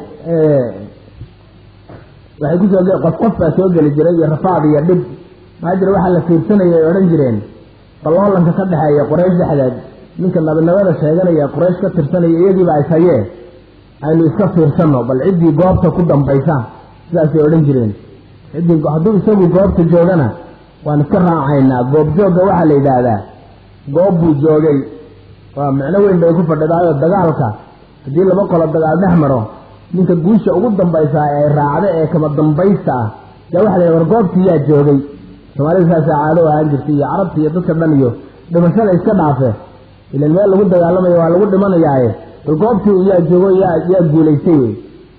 waxay kusoo ge qof qof baa soo geli jiray iyo rafaad iyo dhib maxaa jira waxaa la fiirsanaya ay odhan jireen baloolanka ka dhexeeya quraysh dhexdeed ninka nabinimada sheeganaya quraysh ka tirsanaya iyadiiba ay hayee aynu iska fiirsanno bal ciddii goobta ku dambaysa sidaasay odhan jireen ciddii hadduu isagu goobta joogana waan iska raacaynaa goobjoogga waxaa la yidhaahdaa goob buu joogay waa micno weyn bay ku fadhidaayo dagaalka haddii laba qolo dagaal dhex maro ninka guusha ugu dambaysaa ee raacda ee kama dambaysta ah yaa waxa la yidhaha war goobtii yaa joogay soomaalida saasaa caado ahaan jirtay iyo carabta iyo dadka dhan iyo dhimashada iska dhaafe ilan meel lagu dagaalamayo waa lagu dhimanayaaye bal goobtii yaa joogo yaa yaa guulaystay wey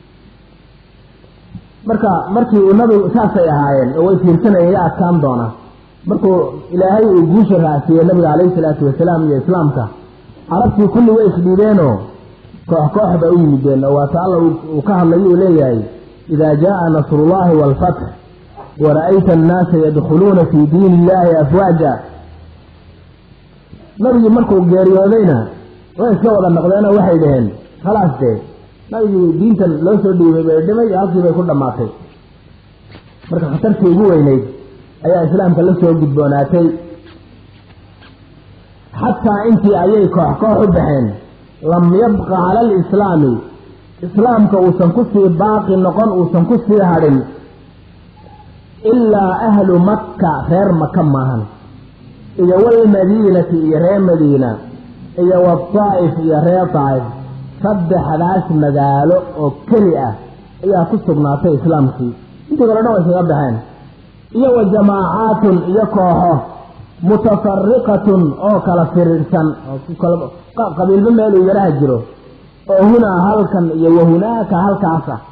marka markii uu nabigu saasay ahaayeen oo way fiirsanayeen yaa adkaan doona markuu ilaahay uu guusha raacsiiyey nabiga calayhi salaatu wasalaam iyo islaamka carabtii kulli way isdhiibeenoo koox koox bay u yimideen oo waata alla uu ka hadlayo uu leeyahay idaa jaaa nasrullahi waalfatx wara-ayta annaasa yadkhuluuna fii diini illaahi afwaaja nabigii markuu geeriyoodayna way iska wada noqdeenoo waxay dhaheen khalaas dee nabigii diintan loo soo dhiibay bay dhimay halkii bay ku dhammaatay marka khatartii ugu weyneyd ayaa islaamka la soo gudboonaatay xataa intii ayay koox koox u baxeen lam yabqa cala alislaami islaamka uusan ku sii baaqi noqon uusan ku sii hadhin ilaa ahlu makka reer maka maahan iyo walmadiinati iyo reer madiina iyo wadaa'if iyo reer daa'if saddexdaas magaalo oo keli ah ayaa ku sugnaatay islaamkii intii kale dhan way iskaga baxeen iyo wa jamaacaatun iyo kooxo mutafariqatun oo kala firiirsan qabiilba meeluu yaraha jiro oo hunaa halkan iyo wahunaaka halkaasa